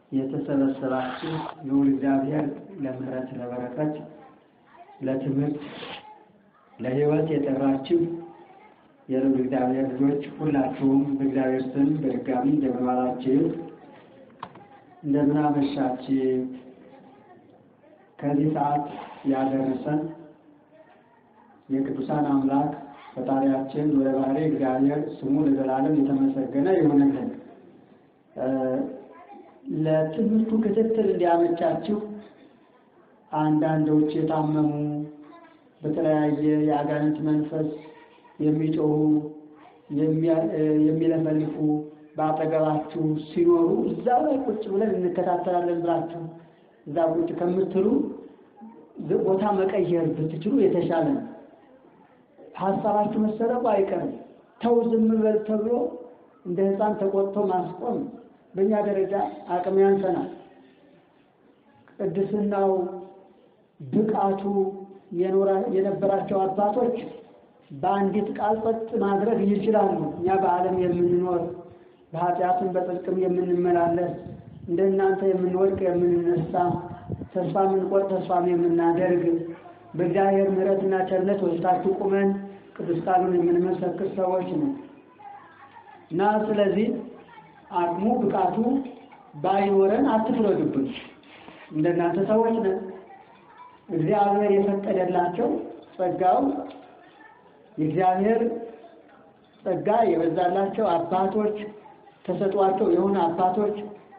የተሰበሰባችሁ ልዑል እግዚአብሔር ለምሕረት ለበረከት ለትምህርት ለሕይወት የጠራችሁ የልዑል እግዚአብሔር ልጆች ሁላችሁም በእግዚአብሔር ስም በድጋሚ እንደምን ዋላችሁ? እንደምን አመሻችሁ? ከዚህ ሰዓት ያደረሰን የቅዱሳን አምላክ ፈጣሪያችን ወደ ባህሪ እግዚአብሔር ስሙ ለዘላለም የተመሰገነ ይሁንልን። ለትምህርቱ ክትትል እንዲያመቻችሁ አንዳንዶች የታመሙ በተለያየ የአጋንንት መንፈስ የሚጮሁ የሚለፈልፉ በአጠገባችሁ ሲኖሩ እዛው ላይ ቁጭ ብለን እንከታተላለን ብላችሁ እዛ ቁጭ ከምትሉ ቦታ መቀየር ብትችሉ የተሻለ ነው። ሀሳባችሁ መሰረቁ አይቀርም። ተው ዝም በል ተብሎ እንደ ሕፃን ተቆጥቶ ማስቆም በእኛ ደረጃ አቅም ያንሰናል። ቅድስናው ብቃቱ የነበራቸው አባቶች በአንዲት ቃል ጸጥ ማድረግ ይችላሉ። እኛ በዓለም የምንኖር በኃጢአትም በጽድቅም የምንመላለስ እንደ እናንተ የምንወድቅ የምንነሳ ተስፋ የምንቆርጥ ተስፋም የምናደርግ በእግዚአብሔር ምሕረትና ቸርነት ወስዳችሁ ቁመን ቅዱስ ቃሉን የምንመሰክር ሰዎች ነው እና ስለዚህ አቅሙ ብቃቱ ባይኖረን አትፍረዱብን። እንደናንተ ሰዎች ነን። እግዚአብሔር የፈቀደላቸው ጸጋው የእግዚአብሔር ጸጋ የበዛላቸው አባቶች ተሰጧቸው የሆነ አባቶች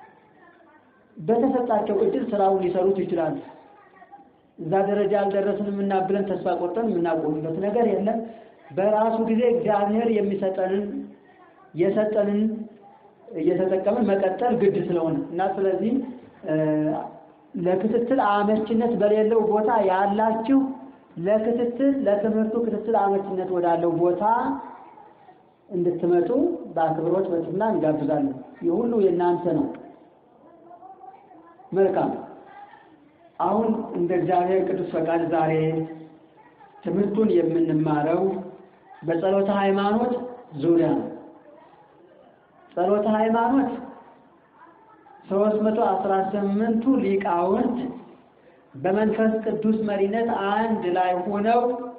በተሰጣቸው እድል ስራውን ሊሰሩት ይችላሉ። እዛ ደረጃ አልደረስንም እና ብለን ተስፋ ቆርጠን የምናቆምበት ነገር የለም። በራሱ ጊዜ እግዚአብሔር የሚሰጠንን የሰጠንን እየተጠቀምን መቀጠል ግድ ስለሆነ እና ስለዚህ ለክትትል አመችነት በሌለው ቦታ ያላችሁ ለክትትል ለትምህርቱ ክትትል አመችነት ወዳለው ቦታ እንድትመጡ በአክብሮት በትህትና እንጋብዛለን። ይህ ሁሉ የእናንተ ነው። መልካም። አሁን እንደ እግዚአብሔር ቅዱስ ፈቃድ ዛሬ ትምህርቱን የምንማረው በጸሎተ ሃይማኖት ዙሪያ ነው። ጸሎተ ሃይማኖት ሦስት መቶ አስራ ስምንቱ ሊቃውንት በመንፈስ ቅዱስ መሪነት አንድ ላይ ሆነው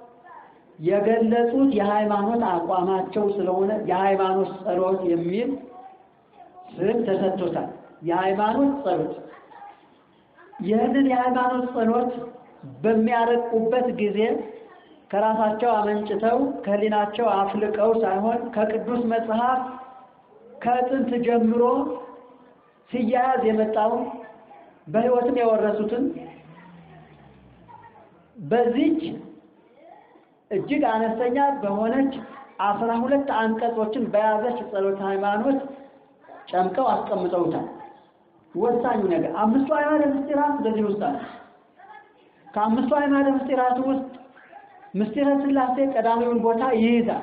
የገለጹት የሃይማኖት አቋማቸው ስለሆነ የሃይማኖት ጸሎት የሚል ስም ተሰጥቶታል። የሃይማኖት ጸሎት ይህንን የሃይማኖት ጸሎት በሚያረቁበት ጊዜ ከራሳቸው አመንጭተው ከሕሊናቸው አፍልቀው ሳይሆን ከቅዱስ መጽሐፍ ከጥንት ጀምሮ ሲያያዝ የመጣውን በሕይወትም የወረሱትን በዚች እጅግ አነስተኛ በሆነች አስራ ሁለት አንቀጾችን በያዘች ጸሎተ ሃይማኖት ጨምቀው አስቀምጠውታል። ወሳኙ ነገር አምስቱ አዕማደ ምስጢራት በዚህ ውስጥ አለ። ከአምስቱ አዕማደ ምስጢራት ውስጥ ምስጢረ ሥላሴ ቀዳሚውን ቦታ ይይዛል።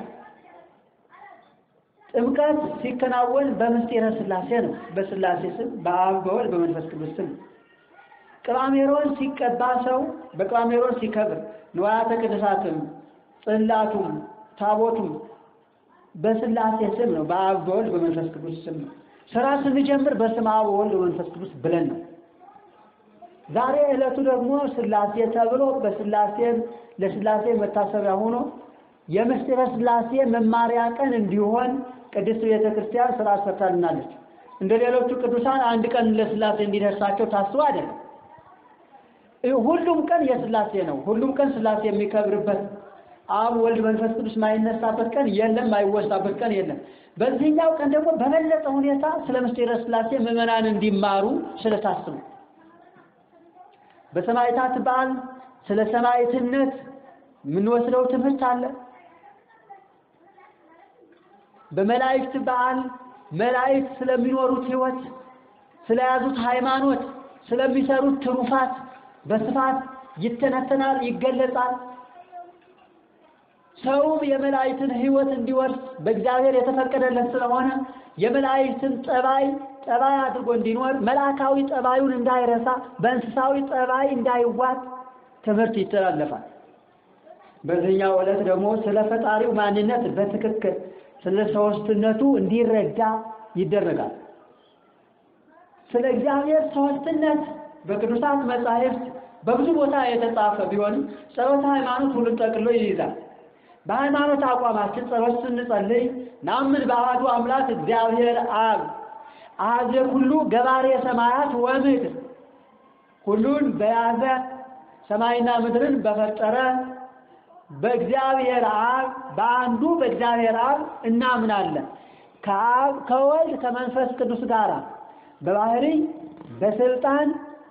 ጥምቀት ሲከናወን በምስጢረ ሥላሴ ነው። በሥላሴ ስም በአብ በወልድ በመንፈስ ቅዱስ ስም ቅባሜሮን ሲቀባ ሰው በቅባሜሮን ሲከብር ንዋያተ ቅድሳትም ጽላቱም ታቦቱም በሥላሴ ስም ነው። በአብ በወልድ በመንፈስ ቅዱስ ስም ነው። ስራ ስንጀምር በስመ አብ ወወልድ በመንፈስ ቅዱስ ብለን ነው። ዛሬ ዕለቱ ደግሞ ሥላሴ ተብሎ በሥላሴ ለሥላሴ መታሰቢያ ሆኖ የምስጢረ ሥላሴ መማሪያ ቀን እንዲሆን ቅድስት ቤተ ክርስቲያን ስራ ሰርታልናለች። እንደ ሌሎቹ ቅዱሳን አንድ ቀን ለሥላሴ እንዲደርሳቸው ታስቦ አይደለም። ሁሉም ቀን የሥላሴ ነው። ሁሉም ቀን ሥላሴ የሚከብርበት አብ ወልድ መንፈስ ቅዱስ ማይነሳበት ቀን የለም፣ ማይወሳበት ቀን የለም። በዚህኛው ቀን ደግሞ በበለጠ ሁኔታ ስለ ምስጢረ ሥላሴ ምዕመናን እንዲማሩ ስለታስቡ በሰማዕታት በዓል ስለ ሰማዕትነት የምንወስደው ትምህርት አለ። በመላእክት በዓል መላእክት ስለሚኖሩት ሕይወት፣ ስለያዙት ሃይማኖት፣ ስለሚሰሩት ትሩፋት በስፋት ይተነተናል፣ ይገለጻል። ሰውም የመላእክትን ሕይወት እንዲወርስ በእግዚአብሔር የተፈቀደለት ስለሆነ የመላእክትን ጠባይ ጠባይ አድርጎ እንዲኖር መልአካዊ ጠባዩን እንዳይረሳ በእንስሳዊ ጠባይ እንዳይዋጥ ትምህርት ይተላለፋል። በዚህኛው ዕለት ደግሞ ስለ ፈጣሪው ማንነት በትክክል ስለ ሦስትነቱ እንዲረዳ ይደረጋል። ስለ እግዚአብሔር ሦስትነት በቅዱሳት መጻሕፍት በብዙ ቦታ የተጻፈ ቢሆንም ጸሎተ ሃይማኖት ሁሉን ጠቅሎ ይይዛል። በሃይማኖት አቋማችን ጸሎት ስንጸልይ ናምን በአሐዱ አምላክ እግዚአብሔር አብ አሐዘ ኩሉ ገባሬ ሰማያት ወምድር ሁሉን በያዘ ሰማይና ምድርን በፈጠረ በእግዚአብሔር አብ በአንዱ በእግዚአብሔር አብ እናምናለን። ከአብ ከወልድ ከመንፈስ ቅዱስ ጋር በባህሪ በስልጣን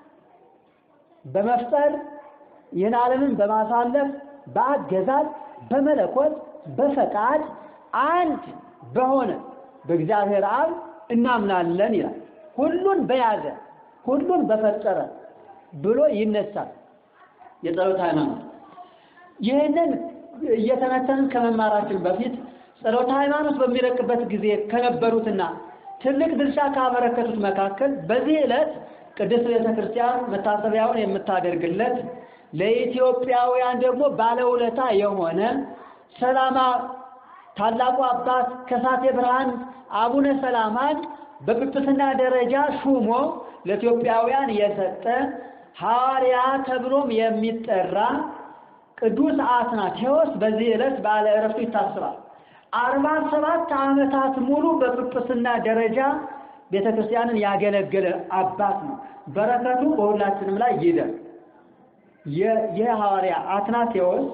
በመፍጠር ይህን ዓለምን በማሳለፍ በአገዛዝ በመለኮት በፈቃድ አንድ በሆነ በእግዚአብሔር አብ እናምናለን ይላል። ሁሉን በያዘ ሁሉን በፈጠረ ብሎ ይነሳል የጸሎት ሃይማኖት። ይህንን እየተነተንን ከመማራችን በፊት ጸሎተ ሃይማኖት በሚረቅበት ጊዜ ከነበሩትና ትልቅ ድርሻ ካበረከቱት መካከል በዚህ ዕለት ቅድስት ቤተ ክርስቲያን መታሰቢያውን የምታደርግለት ለኢትዮጵያውያን ደግሞ ባለውለታ የሆነ ሰላማ ታላቁ አባት ከሳቴ ብርሃን አቡነ ሰላማን በጵጵስና ደረጃ ሹሞ ለኢትዮጵያውያን የሰጠ ሐዋርያ ተብሎም የሚጠራ ቅዱስ አትናቴዎስ በዚህ ዕለት በዓለ ዕረፍቱ ይታሰባል። አርባ ሰባት ዓመታት ሙሉ በጵጵስና ደረጃ ቤተ ክርስቲያንን ያገለገለ አባት ነው። በረከቱ በሁላችንም ላይ ይደር። ይህ ሐዋርያ አትናቴዎስ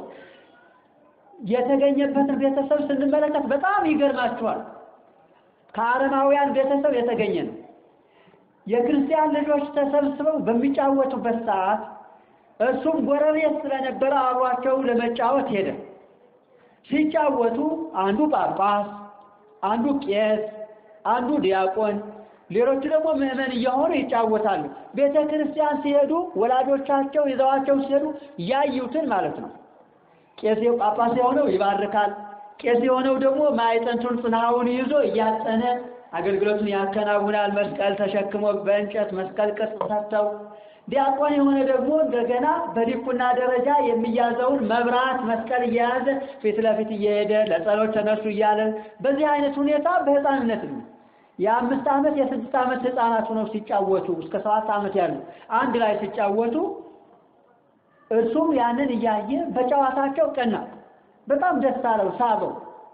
የተገኘበትን ቤተሰብ ስንመለከት በጣም ይገርማችኋል። ከአረማውያን ቤተሰብ የተገኘ ነው። የክርስቲያን ልጆች ተሰብስበው በሚጫወቱበት ሰዓት እሱም ጎረቤት ስለነበረ አብሯቸው ለመጫወት ሄደ። ሲጫወቱ አንዱ ጳጳስ፣ አንዱ ቄስ፣ አንዱ ዲያቆን፣ ሌሎቹ ደግሞ ምዕመን እየሆኑ ይጫወታሉ። ቤተ ክርስቲያን ሲሄዱ ወላጆቻቸው ይዘዋቸው ሲሄዱ ያዩትን ማለት ነው። ቄስ ጳጳስ የሆነው ይባርካል። ቄስ የሆነው ደግሞ ማዕጠንቱን ጽንሐውን ይዞ እያጠነ አገልግሎቱን ያከናውናል። መስቀል ተሸክሞ በእንጨት መስቀል ቅርጽ ሰርተው ዲያቆን የሆነ ደግሞ እንደገና በዲቁና ደረጃ የሚያዘውን መብራት መስቀል እየያዘ ፊት ለፊት እየሄደ ለጸሎት ተነሱ እያለ በዚህ አይነት ሁኔታ በሕፃንነት ነው የአምስት ዓመት የስድስት ዓመት ሕፃናት ሆነው ሲጫወቱ እስከ ሰባት ዓመት ያሉ አንድ ላይ ሲጫወቱ እርሱም ያንን እያየ በጨዋታቸው ቀና፣ በጣም ደስ አለው፣ ሳበው።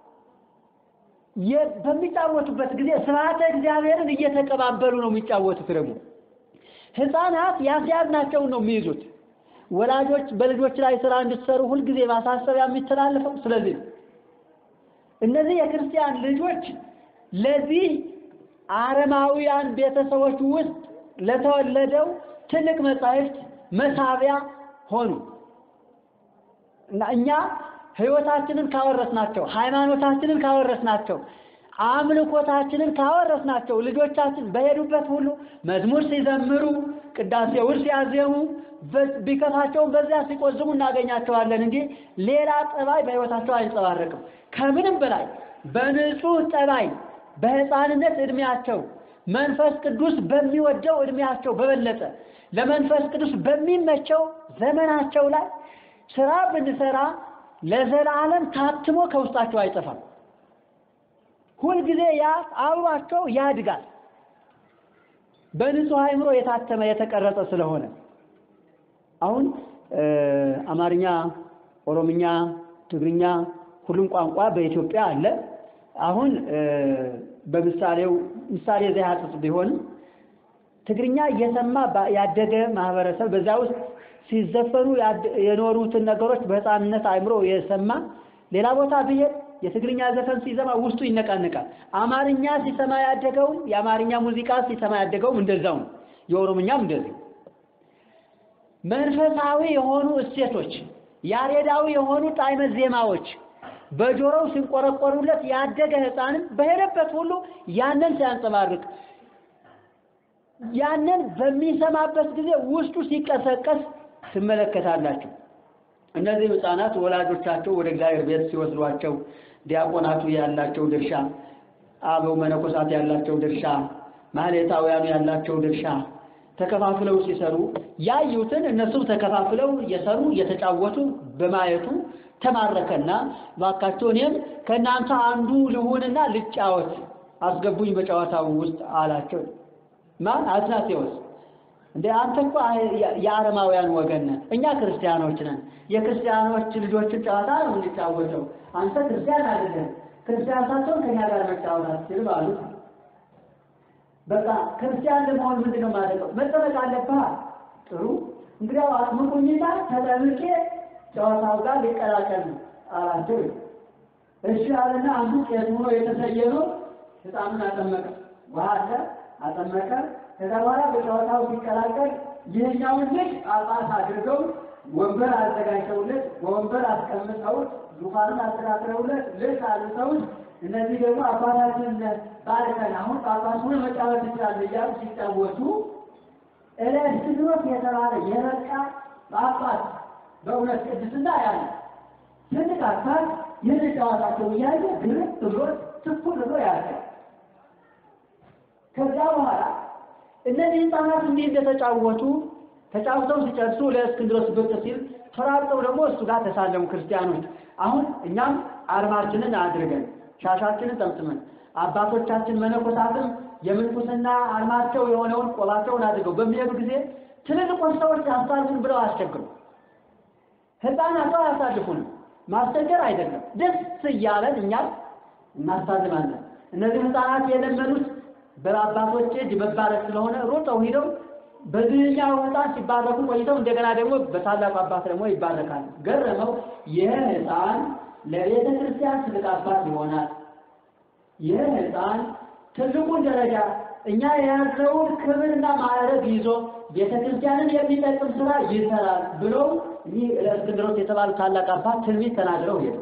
በሚጫወቱበት ጊዜ ስብሐተ እግዚአብሔርን እየተቀባበሉ ነው የሚጫወቱት ደግሞ ህፃናት ያስያዝናቸውን ነው የሚይዙት። ወላጆች በልጆች ላይ ስራ እንድትሰሩ ሁልጊዜ ማሳሰቢያ የሚተላለፈው ስለዚህ ነው። እነዚህ የክርስቲያን ልጆች ለዚህ አረማውያን ቤተሰቦች ውስጥ ለተወለደው ትልቅ መጻሕፍት መሳቢያ ሆኑ እና እኛ ህይወታችንን ካወረስናቸው፣ ሃይማኖታችንን ካወረስናቸው አምልኮታችንን ካወረስናቸው ልጆቻችን በሄዱበት ሁሉ መዝሙር ሲዘምሩ ቅዳሴውን ሲያዜሙ ቢከፋቸውን በዚያ ሲቆዝሙ እናገኛቸዋለን እንጂ ሌላ ጠባይ በህይወታቸው አይንጸባረቅም። ከምንም በላይ በንጹህ ጠባይ በህፃንነት እድሜያቸው መንፈስ ቅዱስ በሚወደው እድሜያቸው በበለጠ ለመንፈስ ቅዱስ በሚመቸው ዘመናቸው ላይ ስራ ብንሰራ ለዘላለም ታትሞ ከውስጣቸው አይጠፋም። ሁልጊዜ ያ አብሯቸው ያድጋል። በንጹህ አእምሮ የታተመ የተቀረጸ ስለሆነ አሁን አማርኛ፣ ኦሮምኛ፣ ትግርኛ ሁሉም ቋንቋ በኢትዮጵያ አለ። አሁን በምሳሌው ምሳሌ ዘያጽጽ ቢሆንም ትግርኛ እየሰማ ያደገ ማህበረሰብ በዛ ውስጥ ሲዘፈኑ የኖሩትን ነገሮች በህፃንነት አእምሮ የሰማ ሌላ ቦታ ብሄድ የትግርኛ ዘፈን ሲሰማ ውስጡ ይነቃነቃል። አማርኛ ሲሰማ ያደገውም የአማርኛ ሙዚቃ ሲሰማ ያደገውም እንደዛው ነው። የኦሮምኛም እንደዚህ መንፈሳዊ የሆኑ እሴቶች፣ ያሬዳዊ የሆኑ ጣዕመ ዜማዎች በጆሮው ሲንቆረቆሩለት ያደገ ህፃንም በሄደበት ሁሉ ያንን ሲያንጸባርቅ ያንን በሚሰማበት ጊዜ ውስጡ ሲቀሰቀስ ትመለከታላችሁ። እነዚህ ህፃናት ወላጆቻቸው ወደ እግዚአብሔር ቤት ሲወስዷቸው ዲያቆናቱ ያላቸው ድርሻ፣ አበው መነኮሳት ያላቸው ድርሻ፣ ማህሌታውያኑ ያላቸው ድርሻ ተከፋፍለው ሲሰሩ ያዩትን እነሱም ተከፋፍለው እየሰሩ እየተጫወቱ በማየቱ ተማረከና እባካችሁ እኔም ከእናንተ አንዱ ልሁንና ልጫወት አስገቡኝ በጨዋታው ውስጥ አላቸው። ማን አትናቴዎስ እንደ አንተ እኮ የአረማውያን ወገን ነህ፣ እኛ ክርስቲያኖች ነን። የክርስቲያኖች ልጆችን ጨዋታ ነው የምንጫወተው። አንተ ክርስቲያን አይደለም፣ ክርስቲያን ሳትሆን ከኛ ጋር መጫወት አትችልም አሉት። በቃ ክርስቲያን ለመሆን ምንድን ነው ማድረገው? መጠመቅ አለብህ። ጥሩ እንግዲያው አጥምቁኝና ተጠምቄ ጨዋታው ጋር ሊቀላቀል ነው አላቸው። እሺ አለና አንዱ ቄስ ሆኖ የተሰየመው ሕፃኑን አጠመቀ። ውሃ አለ አጠመቀ። ከዛ በኋላ በጨዋታው ሲቀላቀል ይህኛውን ልጅ ጳጳስ አድርገው ወንበር አዘጋጅተውለት በወንበር አስቀምጠውት ዙፋኑን አስተካክለውለት ልብስ አልብሰውት እነዚህ ደግሞ አባታችን ባርከን አሁን ጳጳስ ሆነ መጫወት ይችላል እያሉ ሲጫወቱ ኤሌክትሮስ የተባለ የበቃ ጳጳስ በእውነት ቅድስና ያለ ትልቅ አባት ይህን ጨዋታቸው እያየ ግርም ብሎ ትኩር ብሎ ያለ ከዛ በኋላ እነዚህ ህፃናት እንዲህ እንደተጫወቱ ተጫውተው ሲጨርሱ ለእስክንድሮስ ብቅ ሲል ተራርጠው ደግሞ እሱ ጋር ተሳለሙ ክርስቲያኖች። አሁን እኛም አርማችንን አድርገን ሻሻችንን ጠምጥመን አባቶቻችን መነኮሳትም የምንኩስና አርማቸው የሆነውን ቆባቸውን አድርገው በሚሄዱ ጊዜ ትልልቆች ሰዎች አሳልፉን ብለው አያስቸግሩ። ህፃናቱ አያሳልፉንም። ማስቸገር አይደለም፣ ደስ እያለን እኛም እናሳልማለን። እነዚህ ህፃናት የለመዱት በአባቶች እጅ መባረክ ስለሆነ ሮጠው ሂደው በዚህኛው ህፃን ሲባረኩ ቆይተው እንደገና ደግሞ በታላቁ አባት ደግሞ ይባረካል። ገረመው። ይህ ህፃን ለቤተ ክርስቲያን ትልቅ አባት ይሆናል። ይህ ህፃን ትልቁን ደረጃ እኛ የያዝነውን ክብርና ማዕረግ ይዞ ቤተ ክርስቲያንን የሚጠቅም ስራ ይሰራል ብሎ ይህ እስክንድሮስ የተባሉ ታላቅ አባት ትንቢት ተናግረው ሄዱ።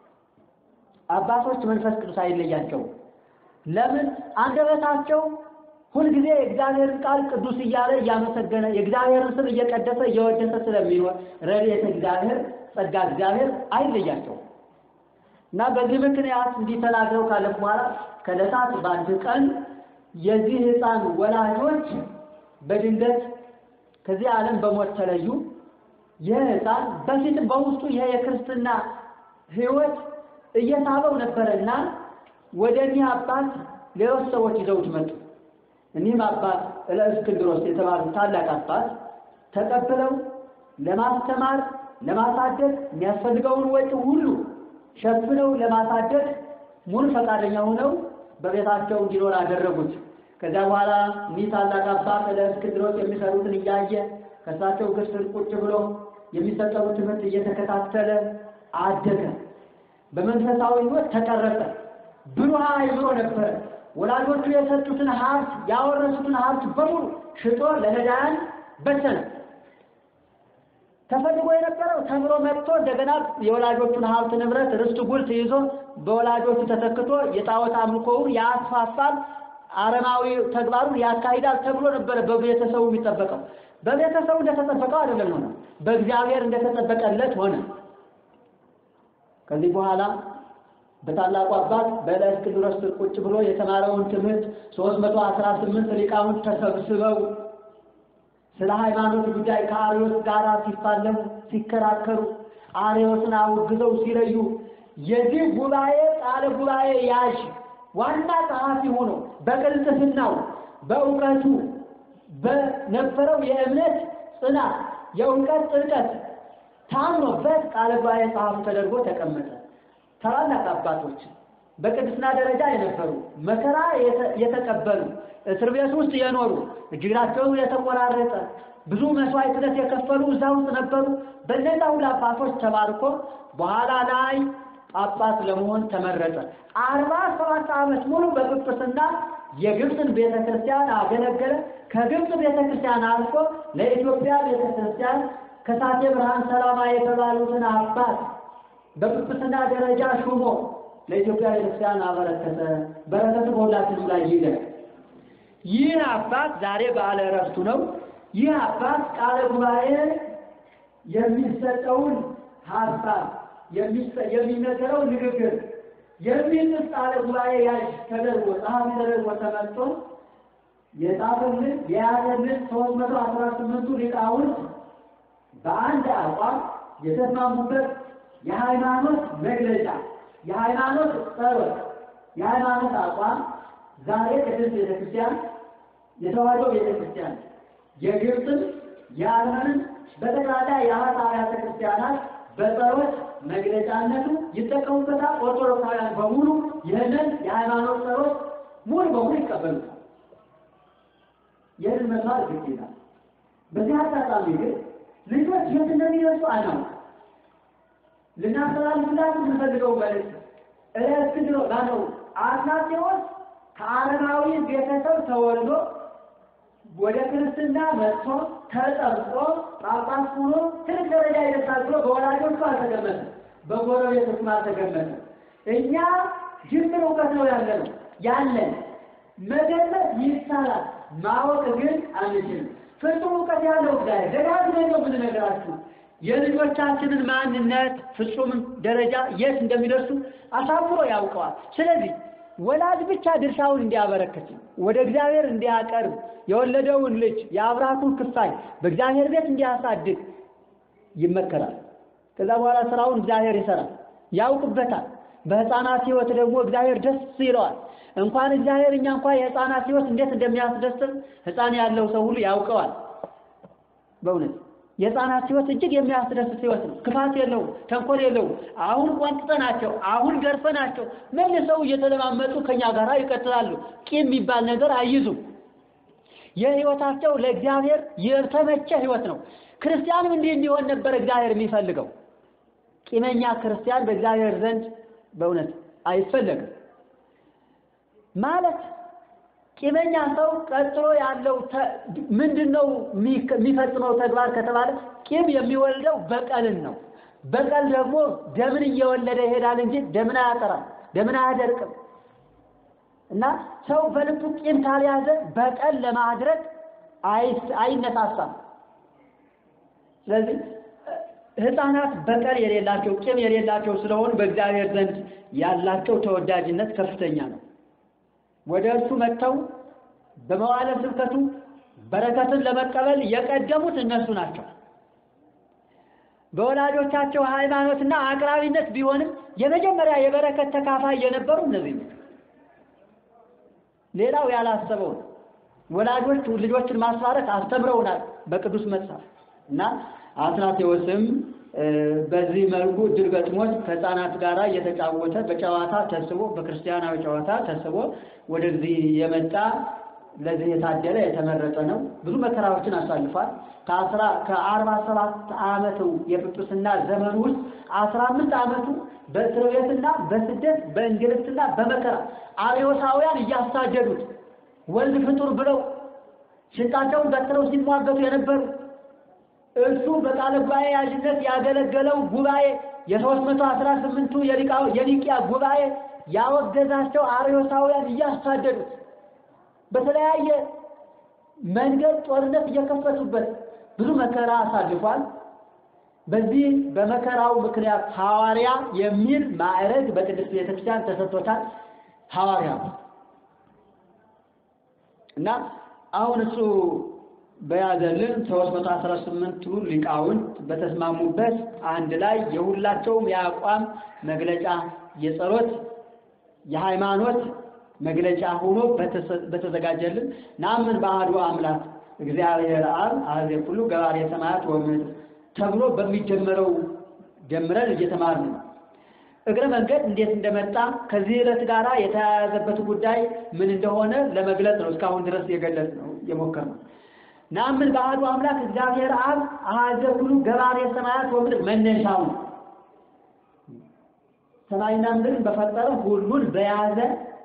አባቶች መንፈስ ቅዱስ አይለያቸውም። ለምን አንደበታቸው ሁልጊዜ የእግዚአብሔርን ቃል ቅዱስ እያለ እያመሰገነ የእግዚአብሔርን ስም እየቀደሰ እየወደሰ ስለሚኖር ረድኤተ እግዚአብሔር ጸጋ እግዚአብሔር አይለያቸውም እና በዚህ ምክንያት እንዲህ ተናግረው ካለፉ በኋላ ከዕለታት በአንድ ቀን የዚህ ሕፃን ወላጆች በድንገት ከዚህ ዓለም በሞት ተለዩ። ይህ ሕፃን በፊትም በውስጡ ይሄ የክርስትና ሕይወት እየሳበው ነበረና ወደ እኒህ አባት ሌሎች ሰዎች ይዘውት መጡ። እኒህም አባት እለእስክንድሮስ የተባሉ ታላቅ አባት ተቀብለው ለማስተማር ለማሳደግ የሚያስፈልገውን ወጪ ሁሉ ሸፍነው ለማሳደግ ሙሉ ፈቃደኛ ሆነው በቤታቸው እንዲኖር አደረጉት። ከዚያ በኋላ እኒህ ታላቅ አባት እለእስክንድሮስ የሚሰሩትን እያየ ከእሳቸው እግር ስር ቁጭ ብሎ የሚሰጠው ትምህርት እየተከታተለ አደገ። በመንፈሳዊ ሕይወት ተቀረጸ። ብሩህ አእምሮ ነበረ። ወላጆቹ የሰጡትን ሀብት ያወረሱትን ሀብት በሙሉ ሽጦ ለነዳያን በተነ። ተፈልጎ የነበረው ተምሮ መጥቶ እንደገና የወላጆቹን ሀብት ንብረት ርስቱ ጉልት ይዞ በወላጆቹ ተተክቶ የጣዖት አምልኮውን ያስፋፋል፣ አረማዊ ተግባሩን ያካሂዳል ተብሎ ነበረ በቤተሰቡ የሚጠበቀው። በቤተሰቡ እንደተጠበቀው አይደለም ሆነ፣ በእግዚአብሔር እንደተጠበቀለት ሆነ። ከዚህ በኋላ በታላቁ አባት በእለእስክንድሮስ ስር ቁጭ ብሎ የተማረውን ትምህርት ሦስት መቶ አስራ ስምንት ሊቃውንት ተሰብስበው ስለ ሃይማኖት ጉዳይ ከአርዮስ ጋር ሲፋለሙ ሲከራከሩ፣ አርዮስን አውግዘው ሲለዩ የዚህ ጉባኤ ቃለ ጉባኤ ያዥ ዋና ጸሐፊ ሆኖ በቅልጥፍናው በእውቀቱ በነበረው የእምነት ጽናት የእውቀት ጥልቀት ታምኖበት ቃለ ጉባኤ ጸሐፊ ተደርጎ ተቀመጠ። ታላላቅ አባቶች በቅድስና ደረጃ የነበሩ መከራ የተቀበሉ እስር ቤት ውስጥ የኖሩ እጅግራቸው የተቆራረጠ ብዙ መስዋዕትነት የከፈሉ እዛ ውስጥ ነበሩ። በእነዛ ሁሉ አባቶች ተባርኮ በኋላ ላይ ጳጳስ ለመሆን ተመረጠ። አርባ ሰባት ዓመት ሙሉ በጵጵስና የግብፅን ቤተ ክርስቲያን አገለገለ። ከግብፅ ቤተ ክርስቲያን አልፎ ለኢትዮጵያ ቤተ ክርስቲያን ከሳቴ ብርሃን ሰላማ የተባሉትን አባት በጵጵስና ደረጃ ሹሞ ለኢትዮጵያ ቤተክርስቲያን አበረከተ። በረከቱ በሁላችንም ላይ ይደር። ይህ አባት ዛሬ በዓለ ዕረፍቱ ነው። ይህ አባት ቃለ ጉባኤ የሚሰጠውን ሀሳብ የሚነገረው ንግግር የሚጽፍ ቃለ ጉባኤ ያዥ ተደርጎ ጸሐፊ ተደርጎ ተመርጦ የጻፈልን የያዘልን ሶስት መቶ አስራ ስምንቱ ሊቃውንት በአንድ አቋም የተስማሙበት የሃይማኖት መግለጫ የሃይማኖት ጸሎት የሃይማኖት አቋም ዛሬ ቅድስት ቤተክርስቲያን የተዋሕዶ ቤተክርስቲያን የግብፅን የአርመንን በጠቅላላ የአራት አብያተ ክርስቲያናት በጸሎት መግለጫነቱ ይጠቀሙበታል። ኦርቶዶክሳውያን በሙሉ ይህንን የሃይማኖት ጸሎት ሙሉ በሙሉ ይቀበሉታል። ይህንን መስማት ግድ ይላል። በዚህ አጋጣሚ ግን ልጆች የት እንደሚደርሱ አናውቅም። ልናስተላልፍላት የምንፈልገው መልዕክት እለእስክንድሮ ማነው አትናቴዎስ ከአረማዊ ቤተሰብ ተወልዶ ወደ ክርስትና መጥቶ ተጠምቆ ጳጳስ ሆኖ ትልቅ ደረጃ ይደርሳል ብሎ በወላጆቹ አልተገመተም፣ በጎረቤቶቹም አልተገመተም። እኛ ጅምር እውቀት ነው ያለ ነው ያለን መገመት ይቻላል፣ ማወቅ ግን አንችልም። ፍጹም እውቀት ያለው እግዚአብሔር ደጋግመን ነው የምንነግራችሁ የልጆቻችንን ማንነት ፍጹም ደረጃ የት እንደሚደርሱ አሳምሮ ያውቀዋል። ስለዚህ ወላጅ ብቻ ድርሻውን እንዲያበረክት ወደ እግዚአብሔር እንዲያቀርብ የወለደውን ልጅ የአብራኩን ክፋይ በእግዚአብሔር ቤት እንዲያሳድግ ይመከራል። ከዛ በኋላ ስራውን እግዚአብሔር ይሰራል፣ ያውቅበታል። በሕፃናት ሕይወት ደግሞ እግዚአብሔር ደስ ይለዋል። እንኳን እግዚአብሔር እኛ እንኳን የሕፃናት ሕይወት እንዴት እንደሚያስደስት ሕፃን ያለው ሰው ሁሉ ያውቀዋል። በእውነት የሕፃናት ሕይወት እጅግ የሚያስደስት ሕይወት ነው። ክፋት የለውም፣ ተንኮል የለውም። አሁን ቆንጥጠናቸው፣ አሁን ገርፈናቸው መልሰው እየተለማመጡ ከኛ ጋር ይቀጥላሉ። ቂም የሚባል ነገር አይይዙም። የሕይወታቸው ለእግዚአብሔር የተመቸ ሕይወት ነው። ክርስቲያንም እንዲህ እንዲሆን ነበር እግዚአብሔር የሚፈልገው። ቂመኛ ክርስቲያን በእግዚአብሔር ዘንድ በእውነት አይፈለግም። ማለት ቂመኛ ሰው ቀጥሎ ያለው ምንድን ነው የሚፈጽመው ተግባር ከተባለ ቂም የሚወልደው በቀልን ነው። በቀል ደግሞ ደምን እየወለደ ይሄዳል እንጂ ደምን አያጠራም፣ ደምን አያደርቅም። እና ሰው በልቡ ቂም ካልያዘ በቀል ለማድረግ አይነሳሳም። ስለዚህ ሕፃናት በቀል የሌላቸው ቂም የሌላቸው ስለሆኑ በእግዚአብሔር ዘንድ ያላቸው ተወዳጅነት ከፍተኛ ነው። ወደ እርሱ መጥተው በመዋዕለ ስብከቱ በረከትን ለመቀበል የቀደሙት እነሱ ናቸው። በወላጆቻቸው ሃይማኖትና አቅራቢነት ቢሆንም የመጀመሪያ የበረከት ተካፋይ የነበሩ እነዚህ ነው። ሌላው ያላሰበው ነው። ወላጆች ልጆችን ማስባረክ አስተምረውናል በቅዱስ መጽሐፍ እና አትናቴዎስም በዚህ መልኩ እድል ገጥሞት ከሕፃናት ጋር እየተጫወተ በጨዋታ ተስቦ በክርስቲያናዊ ጨዋታ ተስቦ ወደዚህ የመጣ ለዚህ የታደለ የተመረጠ ነው። ብዙ መከራዎችን አሳልፏል። ከአስራ ከአርባ ሰባት ዓመቱ የጵጵስና ዘመኑ ውስጥ አስራ አምስት ዓመቱ በእስር ቤትና በስደት በእንግልትና በመከራ አርዮሳውያን እያሳደዱት ወልድ ፍጡር ብለው ሽንጣቸውን ገትረው ሲሟገቱ የነበሩ እሱ በቃለ ጉባኤ ያዥነት ያገለገለው ጉባኤ የሦስት መቶ አስራ ስምንቱ የኒቅያ ጉባኤ ያወገዛቸው አርዮሳውያን እያሳደዱት በተለያየ መንገድ ጦርነት እየከፈቱበት ብዙ መከራ አሳልፏል። በዚህ በመከራው ምክንያት ሐዋርያ የሚል ማዕረግ በቅድስት ቤተክርስቲያን ተሰጥቶታል። ሐዋርያ እና አሁን እሱ በያዘልን 318ቱ ሊቃውንት በተስማሙበት አንድ ላይ የሁላቸውም የአቋም መግለጫ የጸሎት የሃይማኖት መግለጫ ሆኖ በተዘጋጀልን ናምን በአሐዱ አምላክ እግዚአብሔር አብ አሐዜ ኩሉ ገባሬ ሰማያት ወምድር ተብሎ በሚጀመረው ጀምረን እየተማርን ነው። እግረ መንገድ እንዴት እንደመጣ ከዚህ ዕለት ጋር የተያያዘበት ጉዳይ ምን እንደሆነ ለመግለጽ ነው እስካሁን ድረስ የገለጽ ነው የሞከርነው። ናምን በአሐዱ አምላክ እግዚአብሔር አብ አሐዜ ኩሉ ገባሬ ሰማያት ወምድር መነሻው ነው። ሰማይና ምድርን በፈጠረ ሁሉን በያዘ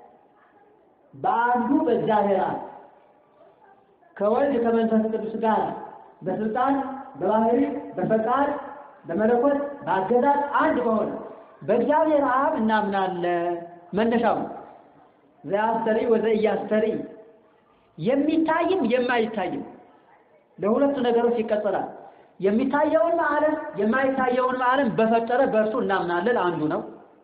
በአንዱ በእግዚአብሔር አብ ከወልድ ከመንፈስ ቅዱስ ጋር በስልጣን በባህሪ በፈቃድ በመለኮት በአገዛዝ አንድ በሆነ በእግዚአብሔር አብ እናምናለን። መነሻው ዘአስተሪ ወዘኢያስተሪ የሚታይም የማይታይም ለሁለቱ ነገሮች ይቀጸላል። የሚታየውን ዓለም የማይታየውን ዓለም በፈጠረ በእርሱ እናምናለን አንዱ ነው።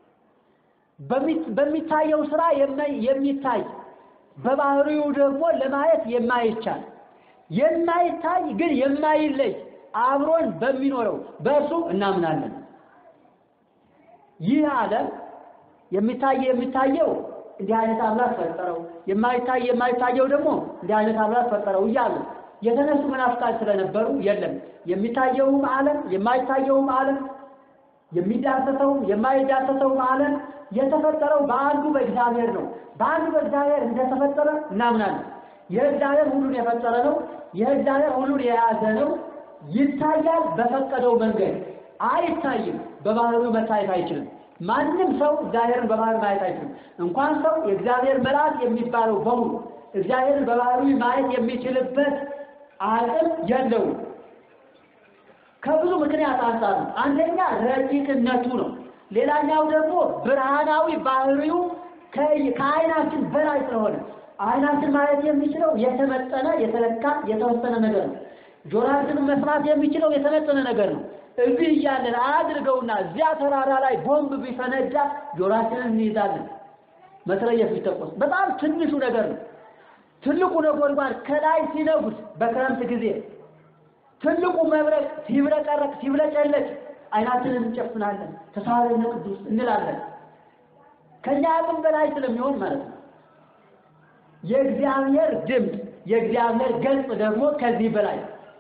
በሚታየው ስራ የሚታይ በባህሪው ደግሞ ለማየት የማይቻል የማይታይ ግን የማይለይ አብሮን በሚኖረው በእርሱ እናምናለን። ይህ ዓለም የሚታየ የሚታየው እንዲህ አይነት አምላክ ፈጠረው፣ የማይታይ የማይታየው ደግሞ እንዲህ አይነት አምላክ ፈጠረው እያሉ የተነሱ መናፍቃን ስለነበሩ የለም የሚታየውም ዓለም የማይታየውም ዓለም የሚዳሰሰውም የማይዳሰሰውም ዓለም የተፈጠረው በአንዱ በእግዚአብሔር ነው። በአንዱ በእግዚአብሔር እንደተፈጠረ እናምናለን። የእግዚአብሔር ሁሉን የፈጠረ ነው። የእግዚአብሔር ሁሉን የያዘ ነው። ይታያል በፈቀደው መንገድ፣ አይታይም። በባህሪው መታየት አይችልም። ማንም ሰው እግዚአብሔርን በባህሪ ማየት አይችልም። እንኳን ሰው የእግዚአብሔር መልአክ የሚባለው በሙሉ እግዚአብሔርን በባህሪው ማየት የሚችልበት አቅም የለውም። ከብዙ ምክንያት አንጻር ነው። አንደኛ ረቂቅነቱ ነው። ሌላኛው ደግሞ ብርሃናዊ ባህሪው ከዓይናችን በላይ ስለሆነ ዓይናችን ማየት የሚችለው የተመጠነ የተለካ የተወሰነ ነገር ነው። ጆሮአችን መስማት የሚችለው የተመጠነ ነገር ነው። እዚህ እያለን አያድርገውና እዚያ ተራራ ላይ ቦምብ ቢፈነዳ ጆሮአችንን እንይዛለን። መትረየስ ቢተኮስ በጣም ትንሹ ነገር ነው። ትልቁ ነጎድጓድ ከላይ ሲነጉድ በክረምት ጊዜ ትልቁ መብረቅ ሲብረቀረቅ ሲብለጨለጭ ዓይናችንን እንጨፍናለን፣ ተሳሃለነ ቅዱስ እንላለን። ከኛ አቅም በላይ ስለሚሆን ማለት ነው። የእግዚአብሔር ድምፅ የእግዚአብሔር ገጽ ደግሞ ከዚህ በላይ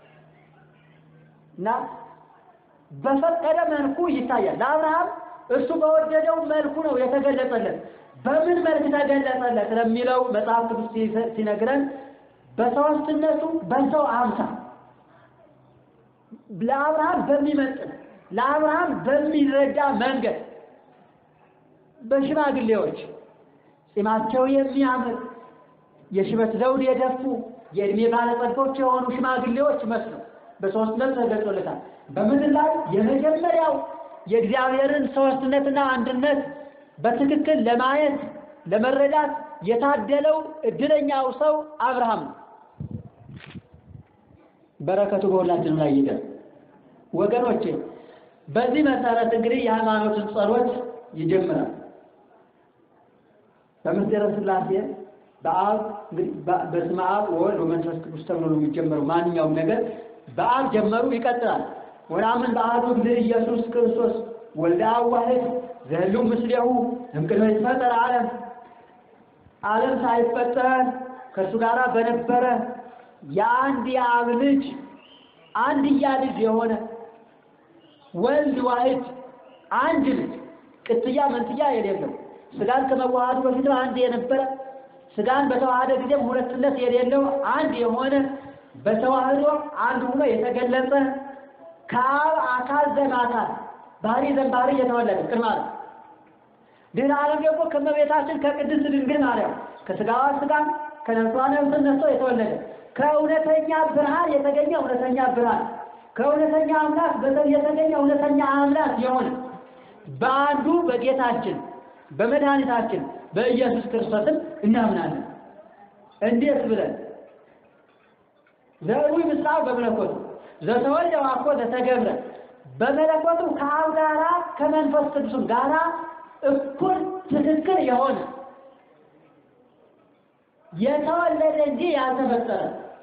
እና በፈቀደ መልኩ ይታያል። ለአብርሃም እሱ በወደደው መልኩ ነው የተገለጸለት። በምን መልክ ተገለጸለት ለሚለው መጽሐፍ ቅዱስ ሲነግረን በሦስትነቱ በሰው አምሳል ለአብርሃም በሚመጥን ለአብርሃም በሚረዳ መንገድ በሽማግሌዎች ጺማቸው የሚያምር የሽበት ዘውድ የደፉ የእድሜ ባለጸጎች የሆኑ ሽማግሌዎች መስለው በሦስትነት ተገልጾለታል። በምድር ላይ የመጀመሪያው የእግዚአብሔርን ሦስትነትና አንድነት በትክክል ለማየት ለመረዳት የታደለው እድለኛው ሰው አብርሃም ነው። በረከቱ በሁላችንም ላይ ይደር። ወገኖቼ በዚህ መሰረት እንግዲህ የሃይማኖትን ጸሎት ይጀምራል። በምስጢረ ሥላሴ በአብ እንግዲህ በስመ አብ ወወልድ ወመንፈስ ቅዱስ ተብሎ ነው የሚጀመረው። ማንኛውም ነገር በአብ ጀመሩ ይቀጥላል። ወናምን በአሐዱ እግዚእ ኢየሱስ ክርስቶስ ወልደ አብ ዋሕድ ዘህልው ምስሌሁ እምቅድመ ይትፈጠር ዓለም ዓለም ሳይፈጠር ከእሱ ጋር በነበረ የአንድ የአብ ልጅ አንድያ ልጅ የሆነ ወልድ ዋሕድ አንድ ልጅ ቅጥያ መንትያ የሌለው ስጋን ከመዋሃዱ በፊት አንድ የነበረ ስጋን በተዋሃደ ጊዜም ሁለትነት የሌለው አንድ የሆነ በተዋህዶ አንድ ሆኖ የተገለጸ ከአብ አካል ዘማካል ባህሪ ዘንባህሪ የተወለደ ቅድመ ዓለም ድህረ ዓለም ደግሞ ከእመቤታችን ከቅድስት ድንግል ማርያም ከስጋዋ ስጋን ከነፍሷ ነፍስን ነስቶ የተወለደ ከእውነተኛ ብርሃን የተገኘ እውነተኛ ብርሃን ከእውነተኛ አምላክ የተገኘ እውነተኛ አምላክ የሆነ በአንዱ በጌታችን በመድኃኒታችን በኢየሱስ ክርስቶስን እናምናለን። እንዴት ብለን ዘሩይ ምስራቅ በመለኮቱ ዘተወልደ ዋኮ ዘተገብረ በመለኮቱ ከአብ ጋራ ከመንፈስ ቅዱስም ጋራ እኩል ትክክል የሆነ የተወለደ እንጂ ያልተፈጠረ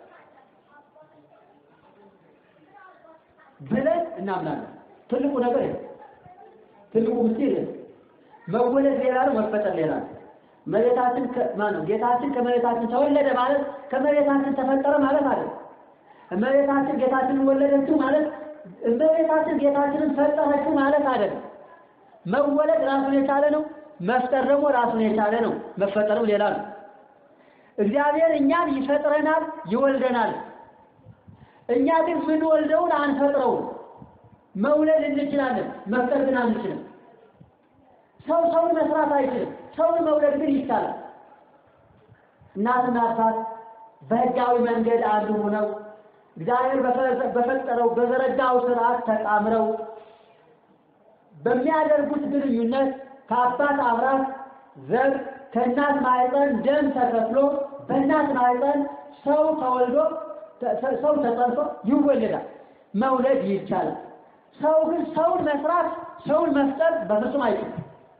ብለን እናምናለን። ትልቁ ነገር ይሄ ትልቁ ምስጢር ይሄ መወለድ ሌላ ነው፣ መፈጠር ሌላ ነው። መሬታችን ማነው ጌታችን ከመሬታችን ተወለደ ማለት ከመሬታችን ተፈጠረ ማለት አይደለም። እመቤታችን ጌታችንን ወለደችው ማለት እመቤታችን ጌታችንን ፈጠረችው ማለት አይደለም። መወለድ ራሱን የቻለ ነው። መፍጠር ደግሞ ራሱን የቻለ ነው። መፈጠርም ሌላ ነው። እግዚአብሔር እኛን ይፈጥረናል፣ ይወልደናል። እኛ ግን ምንወልደውን አንፈጥረውም። መውለድ እንችላለን፣ መፍጠር ግን አንችልም። ሰው ሰውን መስራት አይችልም። ሰውን መውለድ ግን ይቻላል። እናትና አባት በሕጋዊ መንገድ አንዱ ሆነው እግዚአብሔር በፈጠረው በዘረጋው ስርዓት ተጣምረው በሚያደርጉት ግንኙነት ከአባት አብራት ዘር ከእናት ማህፀን ደም ተከፍሎ በእናት ማህፀን ሰው ተወልዶ ሰው ተጸንሶ ይወለዳል። መውለድ ይቻላል። ሰው ግን ሰውን መስራት ሰውን መፍጠር በፍጹም አይችልም።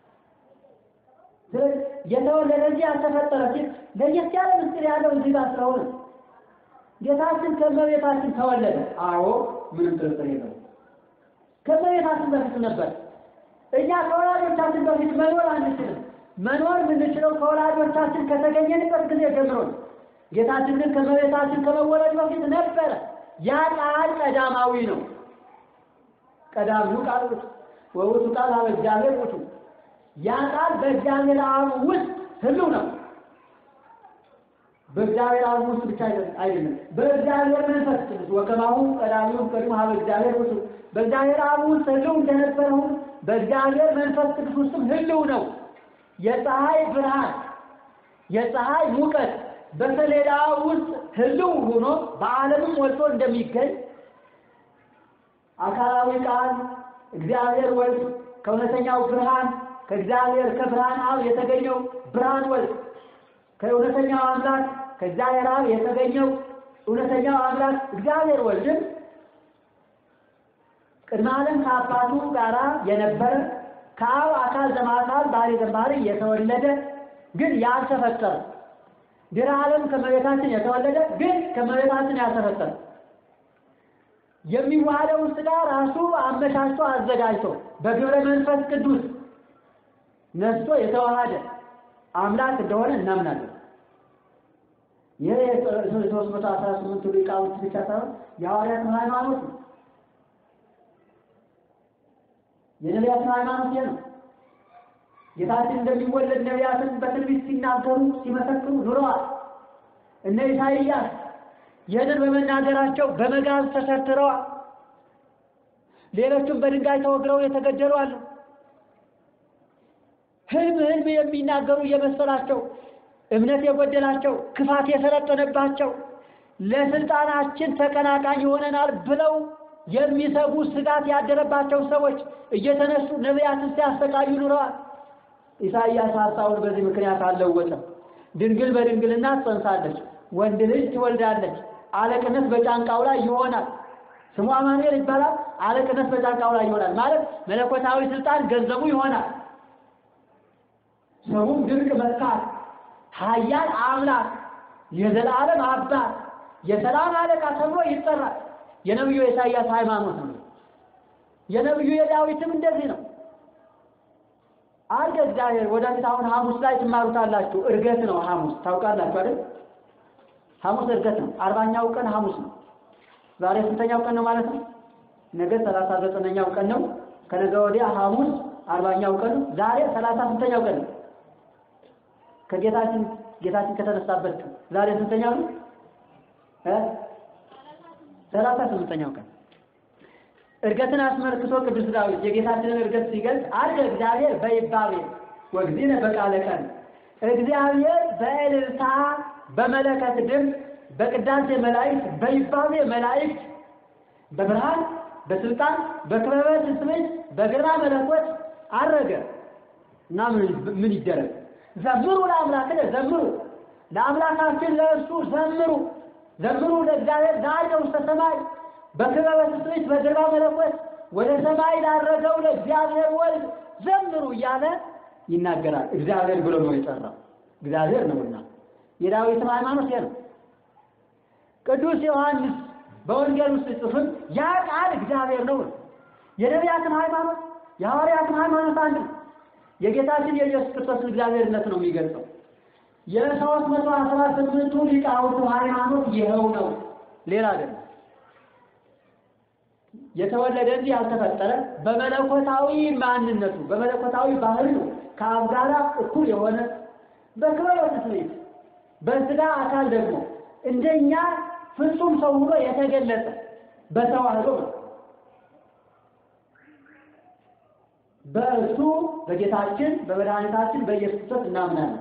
የተወለደ እንጂ ያልተፈጠረ ሲል ለየት ያለ ምስጢር ያለው እዚህ ጋር ስለሆነ ጌታችን ከእመቤታችን ተወለደ። አዎ ምንም ጥርጥር የለውም። ከእመቤታችን በፊት ነበር። እኛ ከወላጆቻችን በፊት መኖር አንችልም። መኖር የምንችለው ከወላጆቻችን ከተገኘንበት ጊዜ ጀምሮ ነው። ጌታችን ግን ከመቤታችን ከመወለድ በፊት ነበረ። ያ ቃል ቀዳማዊ ነው። ቀዳሚው ቃል ውእቱ ወውእቱ ቃል ኀበ እግዚአብሔር ውእቱ። ያ ቃል በእግዚአብሔር አብ ውስጥ ህልው ነው። በእግዚአብሔር አብ ውስጥ ብቻ አይደለም፣ በእግዚአብሔር መንፈስ ቅዱስ ወከማሁ ቀዳሚው ቀድሞ ኀበ እግዚአብሔር ውእቱ። በእግዚአብሔር አብ ውስጥ ህልው እንደነበረው በእግዚአብሔር መንፈስ ቅዱስ ውስጥም ህልው ነው። የፀሐይ ብርሃን የፀሐይ ሙቀት በሰሌዳ ውስጥ ህልው ሆኖ በዓለምም ሞልቶ እንደሚገኝ አካላዊ ቃል እግዚአብሔር ወልድ ከእውነተኛው ብርሃን ከእግዚአብሔር ከብርሃን አብ የተገኘው ብርሃን ወልድ ከእውነተኛው አምላክ ከእግዚአብሔር አብ የተገኘው እውነተኛው አምላክ እግዚአብሔር ወልድም ቅድመ ዓለም ከአባቱ ጋራ የነበረ ከአብ አካል ዘማካል ባህሪ ዘባህሪ የተወለደ ግን ያልተፈጠረ ድረ ዓለም ከመቤታችን የተወለደ ግን ከመቤታችን ያልተፈጠረ የሚዋሃደውን ሥጋ ራሱ አመቻችቶ አዘጋጅቶ በግብረ መንፈስ ቅዱስ ነስቶ የተዋሃደ አምላክ እንደሆነ እናምናለን። ይህ የሶስት መቶ አስራ ስምንቱ ሊቃውንት ብቻ ሳይሆን የሐዋርያት ሃይማኖት ነው። የነቢያትን ሃይማኖት ይህ ነው። ጌታችን እንደሚወለድ ነቢያትን በትንቢት ሲናገሩ ሲመሰክሩ ኑረዋል። እነ ኢሳይያስ ይህንን በመናገራቸው በመጋዝ ተሰርትረዋል። ሌሎቹም በድንጋይ ተወግረው የተገደሉ አሉ። ህልም ህልም የሚናገሩ እየመሰላቸው እምነት የጎደላቸው ክፋት የሰለጠነባቸው ለስልጣናችን ተቀናቃኝ ይሆነናል ብለው የሚሰጉ ስጋት ያደረባቸው ሰዎች እየተነሱ ነቢያትን ሲያሰቃዩ ኑረዋል። ኢሳይያስ ሀሳቡን በዚህ ምክንያት አልለወጠም። ድንግል በድንግልና ትጸንሳለች፣ ወንድ ልጅ ትወልዳለች፣ አለቅነት በጫንቃው ላይ ይሆናል። ስሙ አማኑኤል ይባላል። አለቅነት በጫንቃው ላይ ይሆናል ማለት መለኮታዊ ስልጣን ገንዘቡ ይሆናል። ስሙም ድንቅ መካር፣ ኃያል አምላክ፣ የዘላለም አባት፣ የሰላም አለቃ ተብሎ ይጠራል። የነቢዩ የኢሳይያስ ሃይማኖት ነው። የነቢዩ የዳዊትም እንደዚህ ነው። አርገ እግዚአብሔር ወደፊት አሁን ሐሙስ ላይ ትማሩታላችሁ። እርገት ነው ሐሙስ ታውቃላችሁ አይደል? ሐሙስ እርገት ነው። አርባኛው ቀን ሐሙስ ነው። ዛሬ ስንተኛው ቀን ነው ማለት ነው? ነገ ሰላሳ ዘጠነኛው ቀን ነው። ከነገ ወዲያ ሐሙስ አርባኛው ቀን ነው። ዛሬ ሰላሳ ስንተኛው ቀን ነው? ከጌታችን ጌታችን ከተነሳበት ቀን ዛሬ ስንተኛው ነው? እ ሰላሳ ስምንተኛው ቀን እርገትን አስመልክቶ ቅዱስ ዳዊት የጌታችንን እርገት ሲገልጽ አርገ እግዚአብሔር በይባቤ ወግዚነ በቃለ ቀን እግዚአብሔር በእልልታ በመለከት ድምፅ በቅዳሴ መላእክት በይባቤ መላእክት በብርሃን በስልጣን በክበበ ትስብእት በግርማ መለኮት አረገ እና ምን ይደረግ? ዘምሩ ለአምላክነ ዘምሩ ለአምላካችን ለእርሱ ዘምሩ ዘምሩ ለእግዚአብሔር ዛሬ ውስተ ሰማይ በክበበ ትስብእት በግርማ መለኮት ወደ ሰማይ ላረገው ለእግዚአብሔር ወልድ ዘምሩ እያለ ይናገራል። እግዚአብሔር ብሎ ነው የጠራው፣ እግዚአብሔር ነውና። የዳዊትም ሃይማኖት ይሄ ነው። ቅዱስ ዮሐንስ በወንጌል ውስጥ ጽፍም ያ ቃል እግዚአብሔር ነው። የነቢያትን ሃይማኖት የሐዋርያትን ሃይማኖት አንድ ነው። የጌታችን የኢየሱስ ክርስቶስን እግዚአብሔርነት ነው የሚገልጸው። የሦስት መቶ አስራ ስምንቱ ሊቃውንቱ ሃይማኖት ይኸው ነው፣ ሌላ አይደለም። የተወለደ እንጂ ያልተፈጠረ በመለኮታዊ ማንነቱ በመለኮታዊ ባህሪው ከአብ ጋር እኩል የሆነ በክብረ ትስብእት በሥጋ አካል ደግሞ እንደኛ ፍጹም ሰው ሆኖ የተገለጸ በተዋህዶ ነው። በእርሱ በጌታችን በመድኃኒታችን በኢየሱስ ክርስቶስ እናምናለን።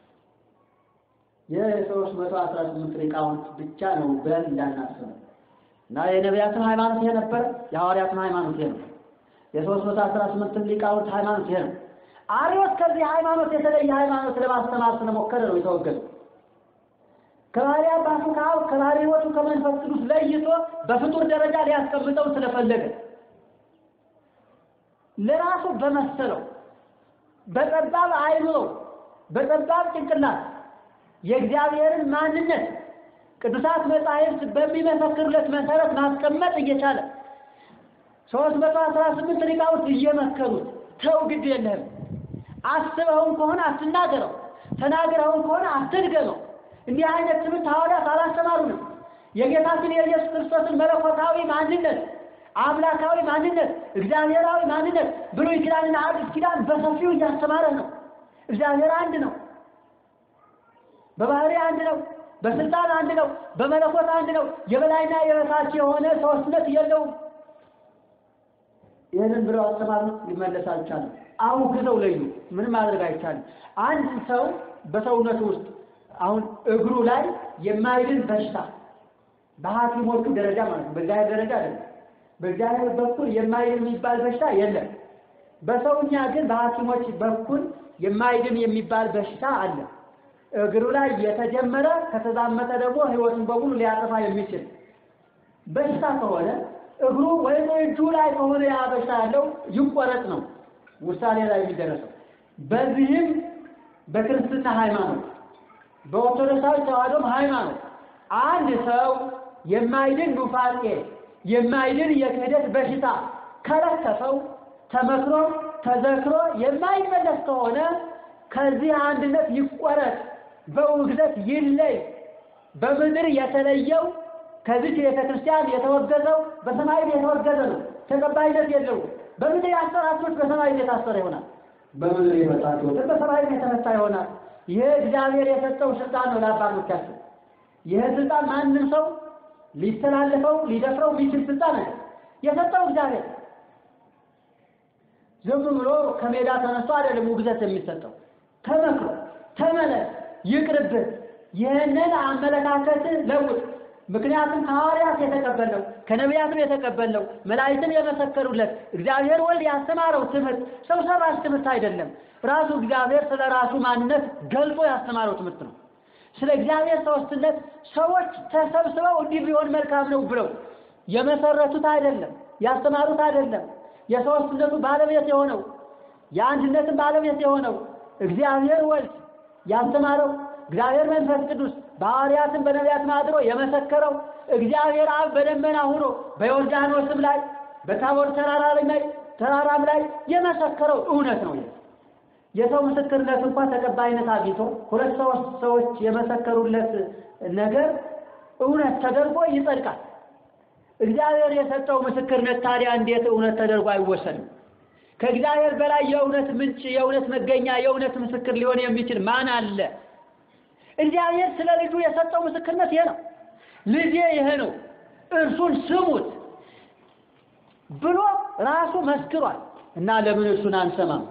የሦስት መቶ አስራ ስምንት ሊቃውንት ብቻ ነው ብለን እንዳናስብ እና የነቢያትን ሃይማኖት ይሄ ነበር። የሐዋርያትን ሃይማኖት ይሄ ነው። የሦስት መቶ አስራ ስምንት ሊቃውንት ሃይማኖት ይሄ ነው። አርዮስ ከዚህ ሃይማኖት የተለየ ሃይማኖት ለማስተማር ስለሞከረ ነው የተወገደው። ከባህሪ አባቱ ከአብ ከባህሪ ሕይወቱ ከመንፈስ ቅዱስ ለይቶ በፍጡር ደረጃ ሊያስቀምጠው ስለፈለገ ለራሱ በመሰለው በጠባብ አይምሮ በጠባብ ጭንቅላት የእግዚአብሔርን ማንነት ቅዱሳት መጻሕፍት በሚመሰክሩለት መሰረት ማስቀመጥ እየቻለ ሦስት መቶ አስራ ስምንት ሊቃውንት እየመከሩት ተው ግድ የለህም አስበውን ከሆነ አትናገረው፣ ተናግረውን ከሆነ አትድገመው። እንዲህ አይነት ትምህርት ሐዋርያት አላስተማሩንም። የጌታችን የኢየሱስ ክርስቶስን መለኮታዊ ማንነት፣ አምላካዊ ማንነት፣ እግዚአብሔራዊ ማንነት ብሉይ ኪዳንና አዲስ ኪዳን በሰፊው እያስተማረ ነው። እግዚአብሔር አንድ ነው። በባህሪ አንድ ነው። በስልጣን አንድ ነው። በመለኮት አንድ ነው። የበላይና የበታች የሆነ ሶስትነት የለውም። ይህንን ብለው አስተማሩ። ሊመለስ አልቻለም። አሁን ግዘው ለዩ። ምንም ማድረግ አይቻልም። አንድ ሰው በሰውነቱ ውስጥ አሁን እግሩ ላይ የማይድን በሽታ በሐኪሞቹ ደረጃ ማለት ነው፣ በእግዚአብሔር ደረጃ አይደለም። በእግዚአብሔር በኩል የማይድን የሚባል በሽታ የለም። በሰውኛ ግን በሐኪሞች በኩል የማይድን የሚባል በሽታ አለ። እግሩ ላይ የተጀመረ ከተዛመተ ደግሞ ሕይወቱን በሙሉ ሊያጠፋ የሚችል በሽታ ከሆነ እግሩ ወይም እጁ ላይ ከሆነ ያ በሽታ ያለው ይቆረጥ ነው ውሳኔ ላይ የሚደረሰው። በዚህም በክርስትና ሃይማኖት በኦርቶዶክሳዊ ተዋሕዶም ሃይማኖት አንድ ሰው የማይድን ኑፋቄ የማይድን የክህደት በሽታ ከለከፈው ተመክሮ ተዘክሮ የማይመለስ ከሆነ ከዚህ አንድነት ይቆረጥ፣ በውግዘት ይለይ። በምድር የተለየው ከዚህ ቤተ ክርስቲያን የተወገዘው በሰማይ የተወገዘ ነው፣ ተቀባይነት የለውም። በምድር ያሰራችሁት በሰማይ የታሰረ ይሆናል። በምድር የመጣችሁት በሰማይ የተመታ ይሆናል። ይህ እግዚአብሔር የሰጠው ስልጣን ነው ለአባቶቻችን። ይህ ስልጣን ማንም ሰው ሊተላለፈው ሊደፍረው የሚችል ስልጣን ነው የሰጠው እግዚአብሔር። ዝም ብሎ ከሜዳ ተነስቶ አይደለም ውግዘት የሚሰጠው። ተመክሮ ተመለስ፣ ይቅርብህ፣ ይህንን አመለካከት ለውጥ። ምክንያቱም ከሐዋርያት የተቀበልነው ከነቢያትም የተቀበልነው መላእክትም የመሰከሩለት እግዚአብሔር ወልድ ያስተማረው ትምህርት ሰው ሰራሽ ትምህርት አይደለም። ራሱ እግዚአብሔር ስለ ራሱ ማንነት ገልጾ ያስተማረው ትምህርት ነው። ስለ እግዚአብሔር ሦስትነት ሰዎች ተሰብስበው እንዲህ ቢሆን መልካም ነው ብለው የመሰረቱት አይደለም፣ ያስተማሩት አይደለም። የሦስትነቱ ባለቤት የሆነው የአንድነትን ባለቤት የሆነው እግዚአብሔር ወልድ ያስተማረው እግዚአብሔር መንፈስ ቅዱስ በሐዋርያትም በነቢያትም አድሮ የመሰከረው እግዚአብሔር አብ በደመና ሆኖ በዮርዳኖስም ላይ በታቦር ተራራ ላይ ተራራም ላይ የመሰከረው እውነት ነው። የሰው ምስክርነት እንኳን ተቀባይነት አግኝቶ ሁለት ሶስት ሰዎች የመሰከሩለት ነገር እውነት ተደርጎ ይጸድቃል። እግዚአብሔር የሰጠው ምስክርነት ታዲያ እንዴት እውነት ተደርጎ አይወሰንም? ከእግዚአብሔር በላይ የእውነት ምንጭ፣ የእውነት መገኛ፣ የእውነት ምስክር ሊሆን የሚችል ማን አለ? እግዚአብሔር ስለ ልጁ የሰጠው ምስክርነት ይሄ ነው። ልጄ ይሄ ነው እርሱን ስሙት ብሎ ራሱ መስክሯል። እና ለምን እርሱን አንሰማም?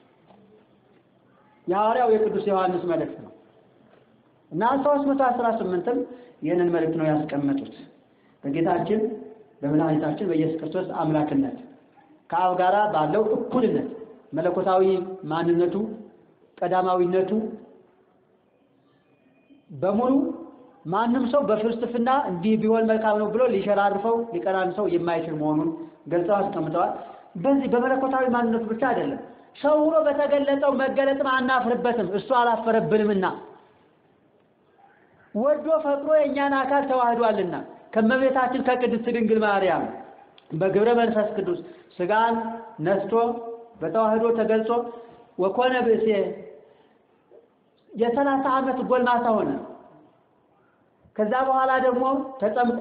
የሐዋርያው የቅዱስ ዮሐንስ መልእክት ነው እና ሦስት መቶ አስራ ስምንትም ይህንን መልእክት ነው ያስቀመጡት በጌታችን በመድኃኒታችን በኢየሱስ ክርስቶስ አምላክነት ከአብ ጋራ ባለው እኩልነት መለኮታዊ ማንነቱ ቀዳማዊነቱ በሙሉ ማንም ሰው በፍልስፍና እንዲህ ቢሆን መልካም ነው ብሎ ሊሸራርፈው ሊቀራንሰው የማይችል መሆኑን ገልጸው አስቀምጠዋል። በዚህ በመለኮታዊ ማንነቱ ብቻ አይደለም ሰው ሆኖ በተገለጠው መገለጥም አናፍርበትም፣ እሱ አላፈረብንምና ወዶ ፈቅሮ የእኛን አካል ተዋህዷልና ከመቤታችን ከቅድስት ድንግል ማርያም በግብረ መንፈስ ቅዱስ ስጋን ነስቶ በተዋህዶ ተገልጾ ወኮነ ብእሴ የሰላሳ ዓመት ጎልማሳ ሆነ። ከዛ በኋላ ደግሞ ተጠምቆ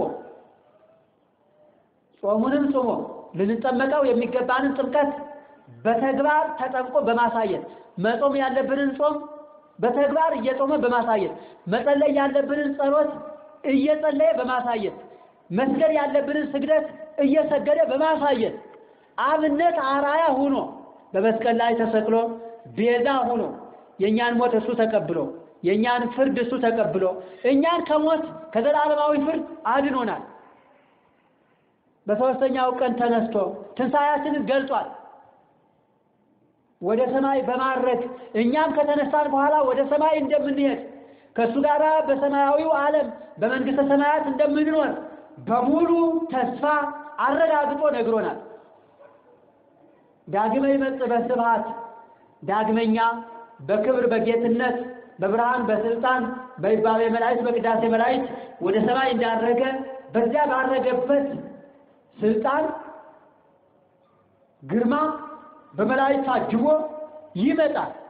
ጾሙንም ጾሞ ልንጠመቀው የሚገባንን ጥምቀት በተግባር ተጠምቆ በማሳየት መጾም ያለብንን ጾም በተግባር እየጾመ በማሳየት መጸለይ ያለብንን ጸሎት እየጸለየ በማሳየት መስገድ ያለብንን ስግደት እየሰገደ በማሳየት አብነት አራያ ሆኖ በመስቀል ላይ ተሰቅሎ ቤዛ ሆኖ የእኛን ሞት እሱ ተቀብሎ የእኛን ፍርድ እሱ ተቀብሎ እኛን ከሞት ከዘላለማዊ ፍርድ አድኖናል። በሦስተኛው ቀን ተነስቶ ትንሣኤያችንን ገልጿል። ወደ ሰማይ በማድረግ እኛም ከተነሳን በኋላ ወደ ሰማይ እንደምንሄድ ከእሱ ጋር በሰማያዊው ዓለም በመንግሥተ ሰማያት እንደምንኖር በሙሉ ተስፋ አረጋግጦ ነግሮናል። ዳግመ ይመጽእ በስብሐት ዳግመኛ በክብር በጌትነት በብርሃን በስልጣን በይባቤ መላእክት በቅዳሴ መላእክት ወደ ሰማይ እንዳረገ በዚያ ባረገበት ስልጣን ግርማ በመላእክት ታጅቦ ይመጣል።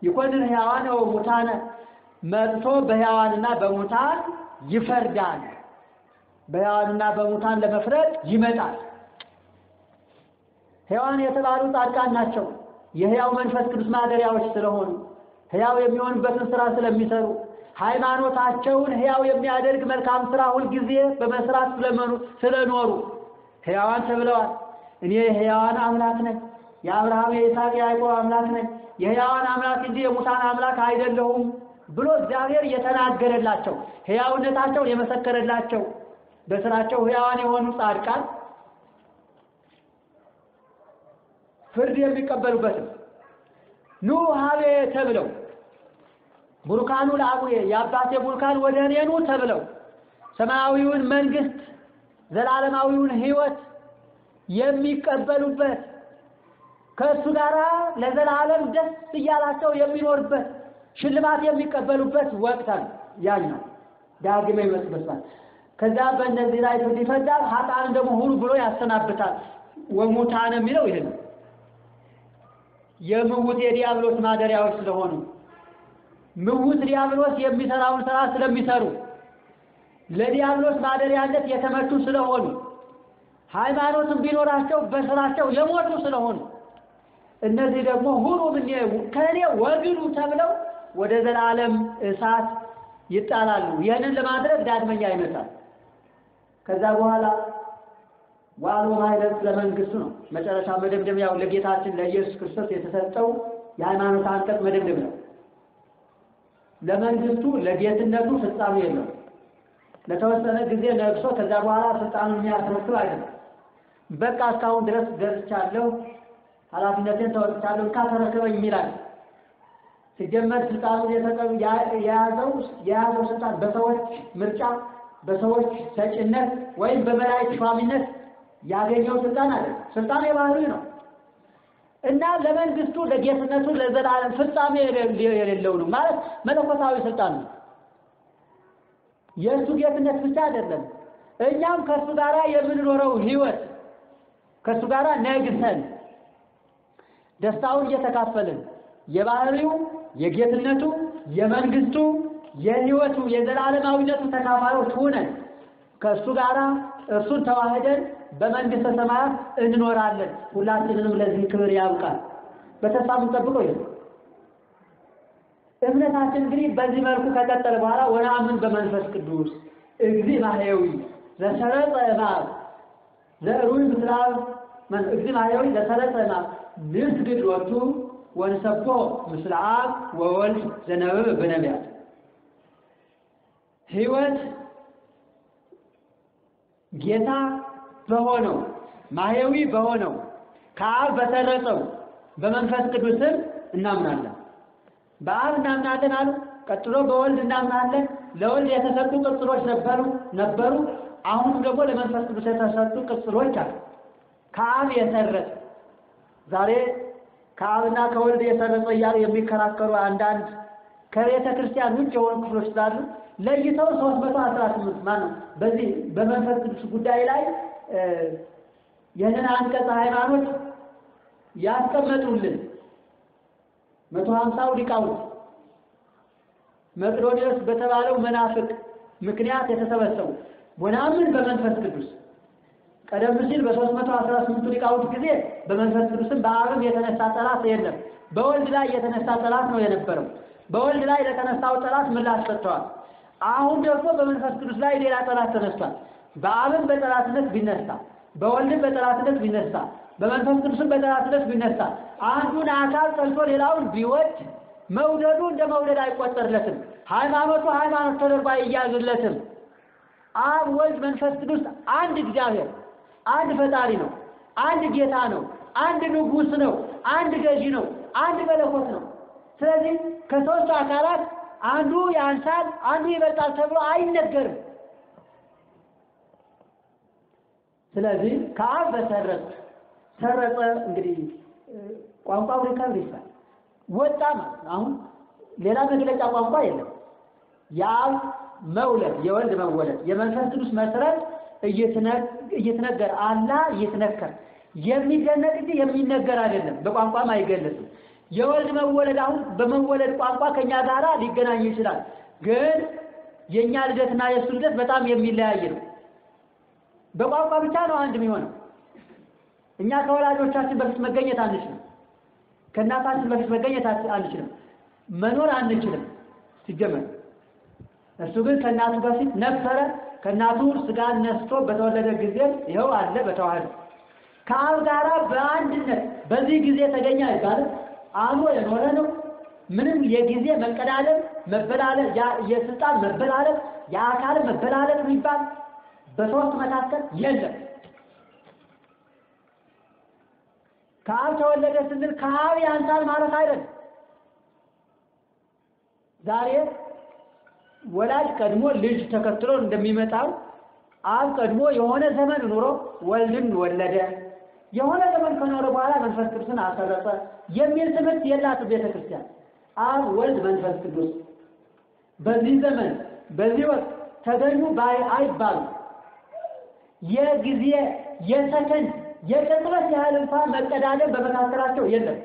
ይኮንን ሕያዋን ወሙታነ መጥቶ በሕያዋንና በሙታን ይፈርዳል። በሕያዋንና በሙታን ለመፍረድ ይመጣል። ሕያዋን የተባሉ ጻድቃን ናቸው። የሕያው መንፈስ ቅዱስ ማደሪያዎች ስለሆኑ ሕያው የሚሆንበትን ስራ ስለሚሰሩ ሃይማኖታቸውን ሕያው የሚያደርግ መልካም ስራ ሁልጊዜ በመስራት ስለመኑ ስለኖሩ ሕያዋን ተብለዋል። እኔ የሕያዋን አምላክ ነኝ፣ የአብርሃም የይስሐቅ የያዕቆብ አምላክ ነኝ፣ የሕያዋን አምላክ እንጂ የሙታን አምላክ አይደለሁም ብሎ እግዚአብሔር የተናገረላቸው ሕያውነታቸውን የመሰከረላቸው በስራቸው ሕያዋን የሆኑ ጻድቃን ፍርድ የሚቀበሉበትም ኑ ሀቤ ተብለው ቡሩካኑ ለአቡዬ የአባቴ ቡሩካን ወደ እኔ ኑ ተብለው ሰማያዊውን መንግስት ዘላለማዊውን ሕይወት የሚቀበሉበት ከእሱ ጋር ለዘላለም ደስ እያላቸው የሚኖርበት ሽልማት የሚቀበሉበት ወቅት ነው። ያኛው ዳግመ ይመስበታል። ከዛ በእነዚህ ላይ ፍርድ ይፈርዳል። ኃጥአን ደግሞ ሁሉ ብሎ ያሰናብታል። ወሙታን የሚለው ይሄ ነው። የምውት የዲያብሎስ ማደሪያዎች ስለሆኑ ምውት ዲያብሎስ የሚሰራውን ስራ ስለሚሰሩ ለዲያብሎስ ማደሪያነት የተመቹ ስለሆኑ ሃይማኖትን ቢኖራቸው በስራቸው የሞቱ ስለሆኑ እነዚህ ደግሞ ሁሉ ምን ከእኔ ወግዱ ተብለው ወደ ዘላለም እሳት ይጣላሉ። ይህንን ለማድረግ ዳግመኛ ይመጣል። ከዛ በኋላ ዋሎ ማይለት ለመንግስቱ ነው። መጨረሻ መደምደሚያው ለጌታችን ለኢየሱስ ክርስቶስ የተሰጠው የሃይማኖት አንቀጽ መደምደም ነው። ለመንግስቱ ለጌትነቱ ፍጻሜ የለው። ለተወሰነ ጊዜ ነግሶ ከዛ በኋላ ስልጣኑን የሚያስረክብ አይደለም። በቃ እስካሁን ድረስ ደርቻለሁ፣ ኃላፊነቴን ተወጥቻለሁ፣ እንካ ተረክበኝ የሚላል ሲጀመር ስልጣኑን የያዘው የያዘው ስልጣን በሰዎች ምርጫ በሰዎች ሰጭነት ወይም በመላእክት ሿሚነት ያገኘው ስልጣን አለ። ስልጣን የባህሪ ነው እና ለመንግስቱ ለጌትነቱ ለዘላለም ፍጻሜ የሌለው ነው ማለት መለኮታዊ ስልጣን ነው። የእሱ ጌትነት ብቻ አይደለም፣ እኛም ከእሱ ጋር የምንኖረው ህይወት ከእሱ ጋር ነግሰን ደስታውን እየተካፈልን የባህሪው የጌትነቱ የመንግስቱ የህይወቱ የዘላለማዊነቱ ተካፋዮች ሆነን ከእሱ ጋር እርሱን ተዋህደን በመንግስተ ሰማያት እንኖራለን። ሁላችንንም ለዚህ ክብር ያብቃል። በተስፋ የምንጠብቀው ይሄ እምነታችን እንግዲህ በዚህ መልኩ ከቀጠለ በኋላ ወነአምን በመንፈስ ቅዱስ እግዚ ማህየዊ ዘሰረጸ እምአብ ዘእሩይ ምስለ አብ እግዚ ማህየዊ ዘሰረጸ እምአብ ንስግድ ሎቱ ወንሰብሖ ምስለ አብ ወወልድ ዘነበበ በነቢያት ህይወት ጌታ በሆነው ማህየዊ በሆነው ከአብ በሰረጸው በመንፈስ ቅዱስም እናምናለን። በአብ እናምናለን አሉ። ቀጥሎ በወልድ እናምናለን። ለወልድ የተሰጡ ቅጽሎች ነበሩ ነበሩ። አሁንም ደግሞ ለመንፈስ ቅዱስ የተሰጡ ቅጽሎች አሉ። ከአብ የሰረጸ ዛሬ ከአብና ከወልድ የሰረጸ እያሉ የሚከራከሩ አንዳንድ ከቤተ ክርስቲያን ውጭ የሆኑ ክፍሎች ስላሉ ለይተው ሶስት መቶ አስራ ስምንት ማነው በዚህ በመንፈስ ቅዱስ ጉዳይ ላይ ይህንን አንቀጸ ሃይማኖት ያስቀመጡልን መቶ ሀምሳው ሊቃውንት መቅዶኒዎስ በተባለው መናፍቅ ምክንያት የተሰበሰቡ ወናምን በመንፈስ ቅዱስ ቀደም ሲል በሶስት መቶ አስራ ስምንቱ ሊቃውንት ጊዜ በመንፈስ ቅዱስም በአብም የተነሳ ጠላት የለም። በወልድ ላይ የተነሳ ጠላት ነው የነበረው። በወልድ ላይ ለተነሳው ጠላት ምላሽ ሰጥተዋል። አሁን ደግሞ በመንፈስ ቅዱስ ላይ ሌላ ጠላት ተነስቷል። በአብም በጠላትነት ቢነሳ፣ በወልድም በጠላትነት ቢነሳ፣ በመንፈስ ቅዱስም በጠላትነት ቢነሳ አንዱን አካል ጠልቶ ሌላውን ቢወድ መውደዱ እንደ መውደድ አይቆጠርለትም። ሃይማኖቱ ሃይማኖት ተደርጎ አይያዝለትም። አብ፣ ወልድ፣ መንፈስ ቅዱስ አንድ እግዚአብሔር አንድ ፈጣሪ ነው። አንድ ጌታ ነው። አንድ ንጉሥ ነው። አንድ ገዢ ነው። አንድ መለኮት ነው። ስለዚህ ከሦስቱ አካላት አንዱ ያንሳል፣ አንዱ ይበልጣል ተብሎ አይነገርም። ስለዚህ ከአብ በሰረጸ ሰረጸ እንግዲህ ቋንቋው ሪከብር ይባል ወጣ ማለት ነው። አሁን ሌላ መግለጫ ቋንቋ የለም። የአብ መውለድ፣ የወልድ መወለድ፣ የመንፈስ ቅዱስ መስረት እየተነገረ አላ እየተነከር የሚደነቅ እንጂ የሚነገር አይደለም። በቋንቋም አይገለጽም። የወልድ መወለድ አሁን በመወለድ ቋንቋ ከኛ ጋራ ሊገናኝ ይችላል። ግን የእኛ ልደትና የእሱ ልደት በጣም የሚለያይ ነው። በቋንቋ ብቻ ነው አንድ የሚሆነው። እኛ ከወላጆቻችን በፊት መገኘት አንችልም። ከእናታችን በፊት መገኘት አንችልም። መኖር አንችልም ሲጀመር። እሱ ግን ከእናቱ በፊት ነበረ። ከእናቱ ስጋን ነስቶ በተወለደ ጊዜ ይኸው አለ በተዋህዶ ከአብ ጋራ በአንድነት በዚህ ጊዜ ተገኘ አይባልም። አብሮ የኖረ ነው። ምንም የጊዜ መቀዳደም መበላለጥ፣ የስልጣን መበላለጥ፣ የአካል መበላለጥ የሚባል በሶስት መካከል የለም። ከአብ ተወለደ ስንል ከአብ ያንሳል ማለት አይደለም። ዛሬ ወላጅ ቀድሞ ልጅ ተከትሎ እንደሚመጣው አብ ቀድሞ የሆነ ዘመን ኑሮ ወልድን ወለደ፣ የሆነ ዘመን ከኖረ በኋላ መንፈስ ቅዱስን አሰረጸ የሚል ትምህርት የላትም ቤተ ክርስቲያን። አብ፣ ወልድ፣ መንፈስ ቅዱስ በዚህ ዘመን በዚህ ወቅት ተገኙ ባይ አይባሉም። የጊዜ የሰከንድ የቅጽበት ያህል እንኳን መቀዳደም በመካከላቸው የለም።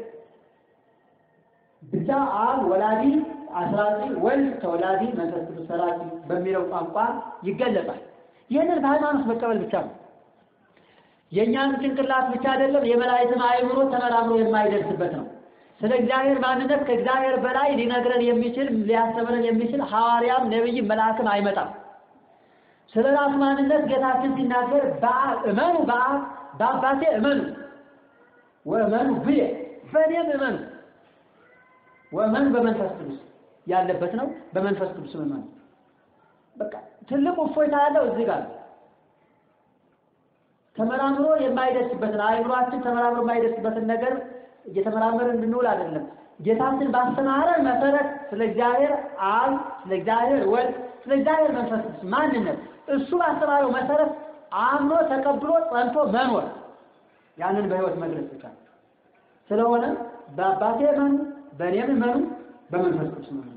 ብቻ አብ ወላዲ አስራጺ፣ ወልድ ተወላዲ፣ መንፈስ ቅዱስ ሰራጺ በሚለው ቋንቋ ይገለጻል። ይህንን በሃይማኖት መቀበል ብቻ ነው። የእኛን ጭንቅላት ብቻ አይደለም፣ የመላእክትን አእምሮ ተመራምሮ የማይደርስበት ነው። ስለ እግዚአብሔር ማንነት ከእግዚአብሔር በላይ ሊነግረን የሚችል ሊያስተምረን የሚችል ሐዋርያም ነቢይም መልአክም አይመጣም። ስለ ራሱ ማንነት ጌታችን ሲናገር እመኑ በአብ በአባቴ እመኑ ወእመኑ ብዬ በእኔም እመኑ ወእመኑ በመንፈስ ቅዱስ ያለበት ነው። በመንፈስ ቅዱስ እመኑ። በቃ ትልቁ እፎይታ ያለው እዚህ ጋር ተመራምሮ የማይደርስበትን አእምሯችን ተመራምሮ የማይደርስበትን ነገር እየተመራመርን እንድንውል አይደለም። ጌታችን ባስተማረን መሰረት ስለ እግዚአብሔር አብ፣ ስለ እግዚአብሔር ወልድ፣ ስለ እግዚአብሔር መንፈስ ቅዱስ ማንነት እሱ ባስተማረው መሰረት አምኖ ተቀብሎ ጸንቶ መኖር ያንን በሕይወት መግለጽ ብቻ ስለሆነ በአባቴ እመኑ፣ በእኔም እመኑ፣ በመንፈስ ቅዱስ እመኑ።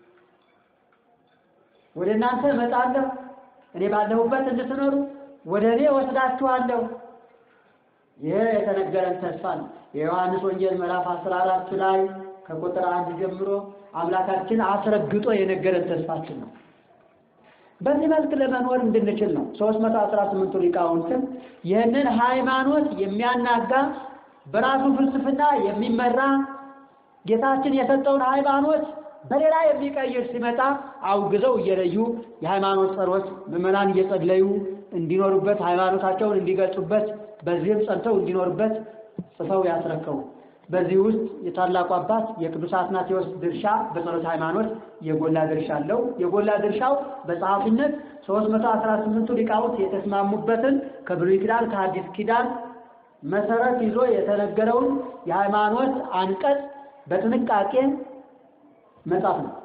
ወደ እናንተ እመጣለሁ፣ እኔ ባለሁበት እንድትኖሩ ወደ እኔ ወስዳችኋለሁ። ይህ የተነገረን ተስፋ ነው። የዮሐንስ ወንጌል ምዕራፍ 14 ላይ ከቁጥር አንድ ጀምሮ አምላካችን አስረግጦ የነገረን ተስፋችን ነው። በዚህ መልክ ለመኖር እንድንችል ነው። 318ቱ ሊቃውንትም ይህንን ሃይማኖት የሚያናጋ በራሱ ፍልስፍና የሚመራ ጌታችን የሰጠውን ሃይማኖት በሌላ የሚቀይር ሲመጣ አውግዘው እየለዩ የሃይማኖት ጸሮች ምዕመናን እየጸለዩ እንዲኖሩበት ሃይማኖታቸውን እንዲገልጹበት በዚህም ጸንተው እንዲኖሩበት ጽፈው ያስረከቡ። በዚህ ውስጥ የታላቁ አባት የቅዱስ አትናቴዎስ ድርሻ በጸሎት ሃይማኖት የጎላ ድርሻ አለው። የጎላ ድርሻው በጸሐፊነት 318ቱ ሊቃውንት የተስማሙበትን ከብሉይ ኪዳን ከሐዲስ ኪዳን መሰረት ይዞ የተነገረውን የሃይማኖት አንቀጽ በጥንቃቄ መጻፍ ነው።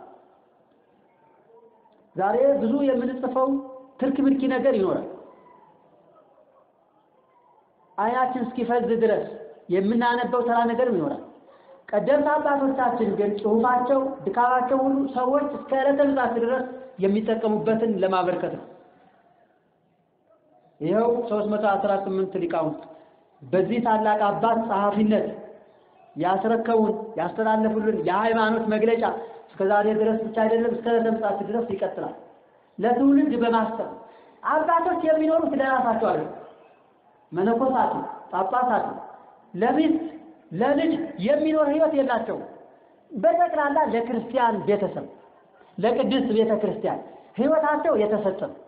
ዛሬ ብዙ የምንጽፈው ትርክ ምርኪ ነገር ይኖራል። አይናችን እስኪፈዝ ድረስ የምናነበው ተራ ነገርም ይኖራል። ቀደምት አባቶቻችን ግን ጽሑፋቸው፣ ድካማቸው ሁሉ ሰዎች እስከ ዕለተ ምጽአት ድረስ የሚጠቀሙበትን ለማበርከት ነው። ይኸው 318 ሊቃውንት በዚህ ታላቅ አባት ጸሐፊነት ያስረከቡን ያስተላለፉልን የሃይማኖት መግለጫ እስከ ዛሬ ድረስ ብቻ አይደለም፣ እስከ ዕለተ ምጽአት ድረስ ይቀጥላል። ለትውልድ በማሰብ አባቶች የሚኖሩት ለራሳቸው አይደለም። መነኮሳቱ፣ ጳጳሳቱ ለሚስት ለልጅ የሚኖር ህይወት የላቸውም። በጠቅላላ ለክርስቲያን ቤተሰብ ለቅድስት ቤተ ክርስቲያን ህይወታቸው የተሰጠ ነው።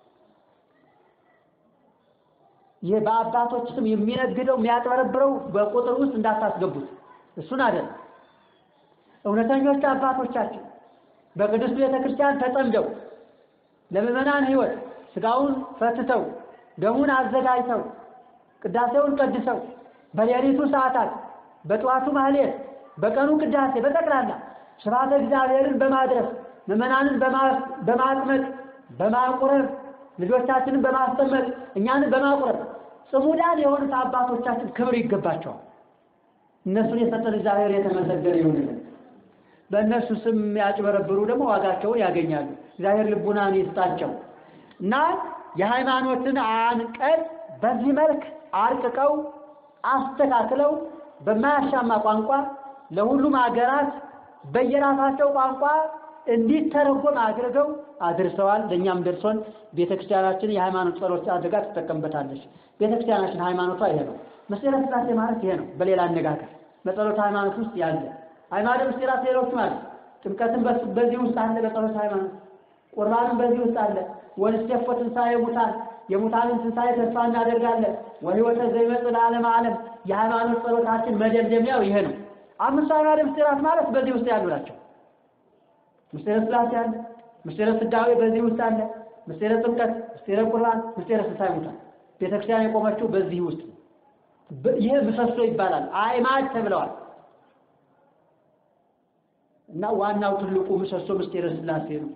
ይህ በአባቶች ስም የሚነግደው የሚያጭበረብረው በቁጥር ውስጥ እንዳታስገቡት፣ እሱን አይደለም። እውነተኞች አባቶቻችን በቅድስት ቤተ ክርስቲያን ተጠምደው ለምዕመናን ህይወት ስጋውን ፈትተው ደሙን አዘጋጅተው ቅዳሴውን ቀድሰው በሌሊቱ ሰዓታት በጠዋቱ ማህሌት በቀኑ ቅዳሴ በጠቅላላ ስብሐተ እግዚአብሔርን በማድረስ ምዕመናንን በማጥመቅ በማቁረብ ልጆቻችንን በማስጠመቅ እኛንን በማቁረብ ጽሙዳን የሆኑት አባቶቻችን ክብር ይገባቸዋል። እነሱን የሰጠን እግዚአብሔር የተመሰገነ ይሁንልን። በእነሱ ስም ያጭበረብሩ ደግሞ ዋጋቸውን ያገኛሉ። እግዚአብሔር ልቡናን ይስጣቸው እና የሃይማኖትን አንቀጽ በዚህ መልክ አርቅቀው አስተካክለው በማያሻማ ቋንቋ ለሁሉም ሀገራት በየራሳቸው ቋንቋ እንዲተረጎም አድርገው አድርሰዋል። ለእኛም ደርሶን ቤተክርስቲያናችን የሃይማኖት ጸሎት አድርጋ ትጠቀምበታለች። ቤተክርስቲያናችን ሃይማኖቷ ይሄ ነው። ምስጢረ ሥላሴ ማለት ይሄ ነው። በሌላ አነጋገር በጸሎት ሃይማኖት ውስጥ ያለ ሃይማኖት ምስጢራት ሌሎችም አለ። ጥምቀትን በዚህ ውስጥ አለ። በጸሎት ሃይማኖት ቁርባንም በዚህ ውስጥ አለ። ወንስቴፎ ትንሣኤ ሙታን የሙታንን ትንሣኤ ተስፋ እናደርጋለን። ወሕይወተ ዘይመጽእ ለዓለመ ዓለም የሃይማኖት ጸሎታችን መደምደሚያው ይሄ ነው። አምስቱ አዕማደ ምስጢራት ማለት በዚህ ውስጥ ያሉ ናቸው። ምስጢረ ሥላሴ አለ። ምስጢረ ስጋዌ በዚህ ውስጥ አለ። ምስጢረ ጥምቀት፣ ምስጢረ ቁርባን፣ ምስጢረ ትንሣኤ ሙታን ቤተክርስቲያን የቆመችው በዚህ ውስጥ ይህ ምሰሶ ይባላል። አዕማድ ተብለዋል እና ዋናው ትልቁ ምሰሶ ምስጢረ ሥላሴ ነው።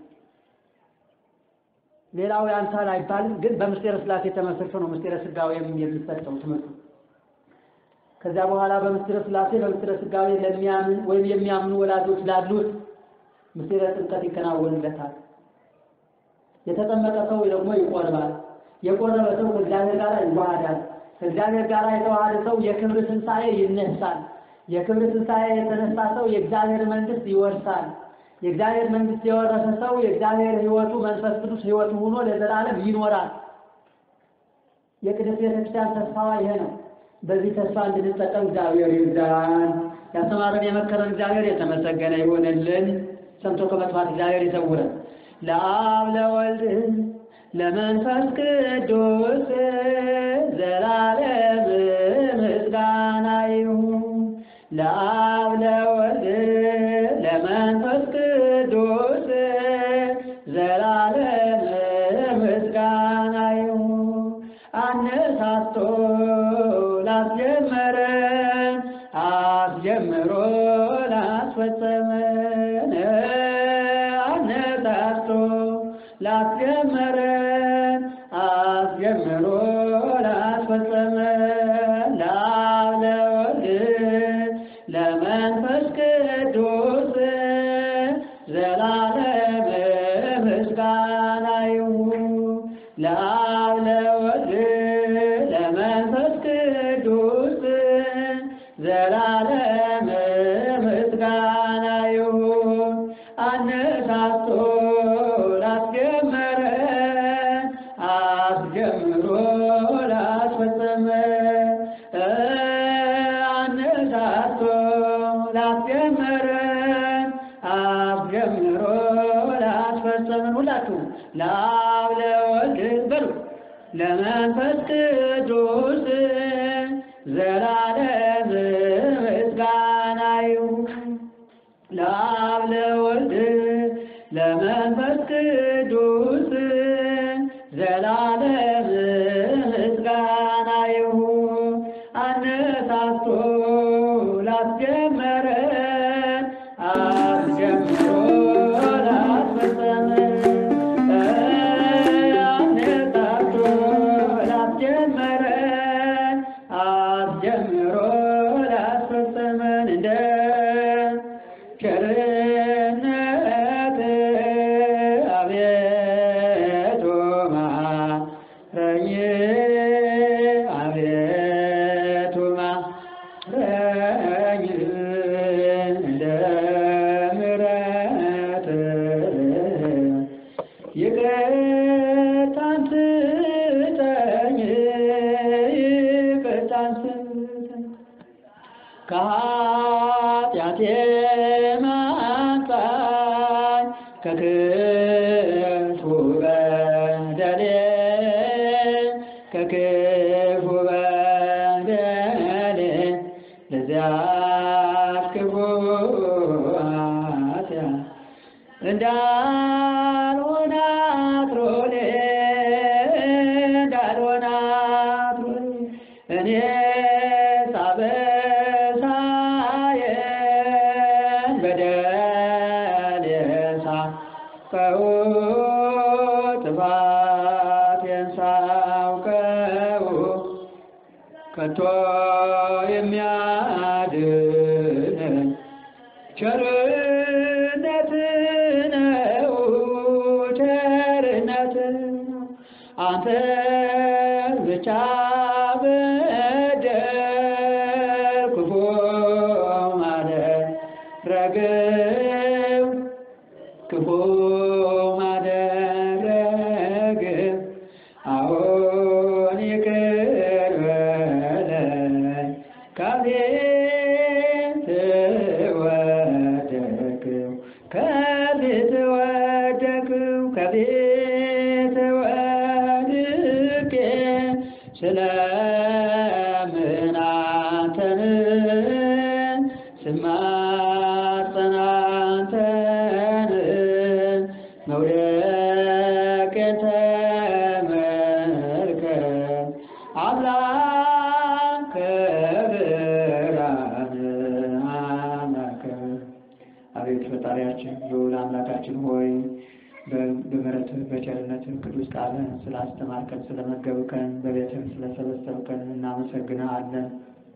ሌላው ያንሳል አይባልም፣ ግን በምስጢረ ሥላሴ ተመስርቶ ነው ምስጢረ ስጋዌም የሚሰጠው ትምህርቱ። ከዚያ በኋላ በምስጢረ ሥላሴ በምስጢረ ስጋዌ ለሚያምን ወይም የሚያምኑ ወላጆች ላሉት ምስጢረ ጥምቀት ይከናወንለታል። የተጠመቀ ሰው ደግሞ ይቆርባል። የቆረበ ሰው ከእግዚአብሔር ጋር ይዋሃዳል። ከእግዚአብሔር ጋር የተዋሃደ ሰው የክብር ትንሣኤ ይነሳል። የክብር ትንሣኤ የተነሳ ሰው የእግዚአብሔር መንግሥት ይወርሳል። የእግዚአብሔር መንግሥት የወረሰ ሰው የእግዚአብሔር ሕይወቱ መንፈስ ቅዱስ ሕይወቱ ሆኖ ለዘላለም ይኖራል። የቅድስት ቤተክርስቲያን ተስፋዋ ይሄ ነው። በዚህ ተስፋ እንድንጠቀም እግዚአብሔር ይርዳን። ያስተማረን የመከረን እግዚአብሔር የተመሰገነ ይሆንልን። ሰምቶ ከመጥፋት እግዚአብሔር ይሰውረን። ለአብ ለወልድ ለመንፈስ ቅዱስ ዘላለም ምስጋና ይሁን። ለአብ ለወልድ ለመንፈስ ቅዱስ ዘላለም ምስጋና ይሁን። አነሳስቶ ላስጀመረን አስጀምሮ ላስፈጸመን አነሳስቶ ላስጀመረን አስጀምሮ ላስፈጸመን ለአብ ለወልድ ለመንፈስ ቅዱስ ዘላለም ምስጋና ይሁን። ለአብ ለወልድ ለመንፈስ ቅዱስ ዘላለም ምስጋና ይሁን። አነሳስቶ ላስጀመረን አስጀምሮ ላስፈጸመን አነሳስቶ ላስጀመረን አስጀምሮ ላስፈጸመን ሁላችሁ ለአብ ለወልድ በሉ ለመንፈስ ቅዱስ ዘላለም ምስጋና ይሁን። ለአብ ለወልድ ለመንፈስ ቅዱስ ዘላለም ምስጋና ይሁን። አነሳስቶ ላስጀመረን አስጀምሮ ላስፈጸመን አነሳስቶ ላስጀመረን አስጀምሮ ላስፈጸመን እንደ ቸርነት አቤቱ ማረኝ አቤቱ ማረኝ እንደ ምሕረት ይቅርታን ስጠኝ ይቅርታን ስጠኝ ከኃጢአቴ ማንጻኝ ከክፉ በደሌ ከክፉ በደሌ ለዚያች ክፉ ኃጢአት እንዳልሆነ አትሮሌ እንዳልሆነ አትሮሌ እኔ ሳበሳየን በደል ሳውቀው ጥፋቴን ሳውቀው ከቶ የሚያድነን ቸርነት ነው ቸርነት ነው አንተ ብቻ በደል ክፉ ማለት ከቤት ወደቅው ከቤት ወደቅው ከቤት ወድቄ ስለምን አንተን ስማጸን አንተን መውደቄን ተመልከት አምላከ ብርሃን አምላከ አቤት ፈጣሪያችን ልዑል አምላካችን ሆይ በምሕረትህ በቸርነትህ ቅዱስ ቃልህን ስላስተማርከን ስለመገብከን በቤትህ ስለሰበሰብከን እናመሰግንሃለን።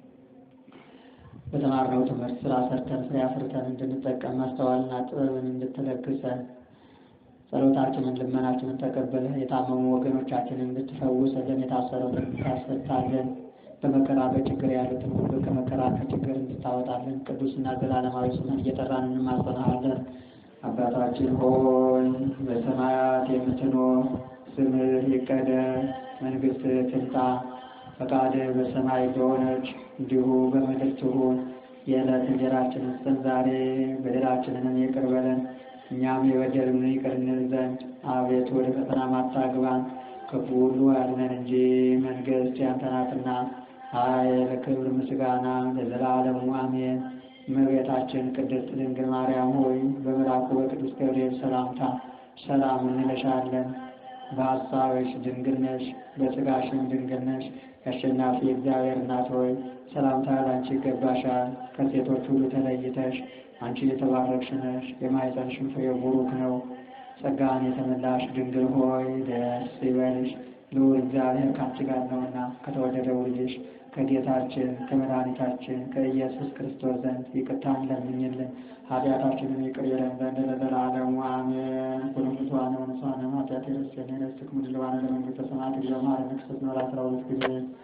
በተማርነው ትምህርት ስራ ሰርተን ፍሬ አፍርተን እንድንጠቀም ማስተዋልና ጥበብን እንድትለግሰን ጸሎታችንን ልመናችንን ተቀበለህ የታመሙ ወገኖቻችንን እንድትፈውስልን የታሰሩትን እንድታስፈታልን በመከራ በችግር ያሉትን ሁሉ ከመከራ ከችግር እንድታወጣልን ቅዱስና ዘላለማዊ ስምን እየጠራን እንማጸናሃለን። አባታችን ሆይ በሰማያት የምትኖር ስምህ ይቀደስ፣ መንግሥትህ ትምጣ፣ ፈቃድህ በሰማይ እንደሆነች እንዲሁ በምድር ትሁን። የዕለት እንጀራችንን ስጠን ዛሬ፣ በደላችንንም ይቅር በለን እኛም የበደሉንን ይቅር እንል ዘንድ አቤቱ ወደ ፈተና አታግባን ክፉ ሁሉ አድነን እንጂ መንግሥት ያንተ ናትና ኃይል፣ ክብር፣ ምስጋና ለዘላለሙ አሜን። እመቤታችን ቅድስት ድንግል ማርያም ሆይ በመልአኩ በቅዱስ ገብርኤል ሰላምታ ሰላም እንለሻለን። በሐሳብሽ ድንግል ነሽ፣ በሥጋሽም ድንግል ነሽ። የአሸናፊ እግዚአብሔር እናት ሆይ ሰላምታ ላንቺ ይገባሻል። ከሴቶች ሁሉ ተለይተሽ አንቺ የተባረክሽ ነሽ፣ የማኅፀንሽም ፍሬ ቡሩክ ነው። ጸጋን የተመላሽ ድንግል ሆይ ደስ ይበልሽ፣ ልዑል እግዚአብሔር ከአንቺ ጋር ነውና ከተወደደው ልጅሽ ከጌታችን ከመድኃኒታችን ከኢየሱስ ክርስቶስ ዘንድ ይቅርታን ለምኝልን ኃጢአታችንን ይቅር ይለን ዘንድ ለዘላለሙ አሜን። ኩሉ ፍትዋነ ወንሷነ ኃጢአት የረስን የረስክ ምድልባነ ለመንግሥተ ሰማያት እግዚኦ መሐረነ ክርስቶስ ኖር አስራ ሁለት ጊዜ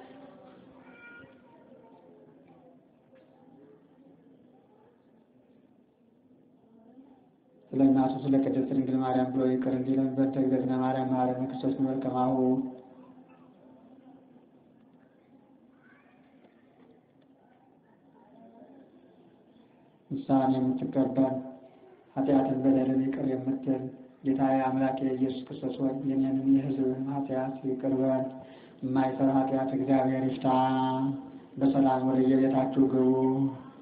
ስለ እናቱ ስለ ቅድስት ድንግል ማርያም ብሎ ይቅር እንዲለን በእንተ እግዝእትነ ማርያም መሐረነ ክርስቶስ ንበል ከማሁ ንስሐን የምትቀበል ኃጢአትን በደልን ይቅር የምትል ጌታዬ አምላኬ ኢየሱስ ክርስቶስ ሆይ የኔንም የሕዝብን ኃጢአት ይቅር በል። የማይሰራ ኃጢአት እግዚአብሔር ይፍታ። በሰላም ወደ የቤታችሁ ግቡ።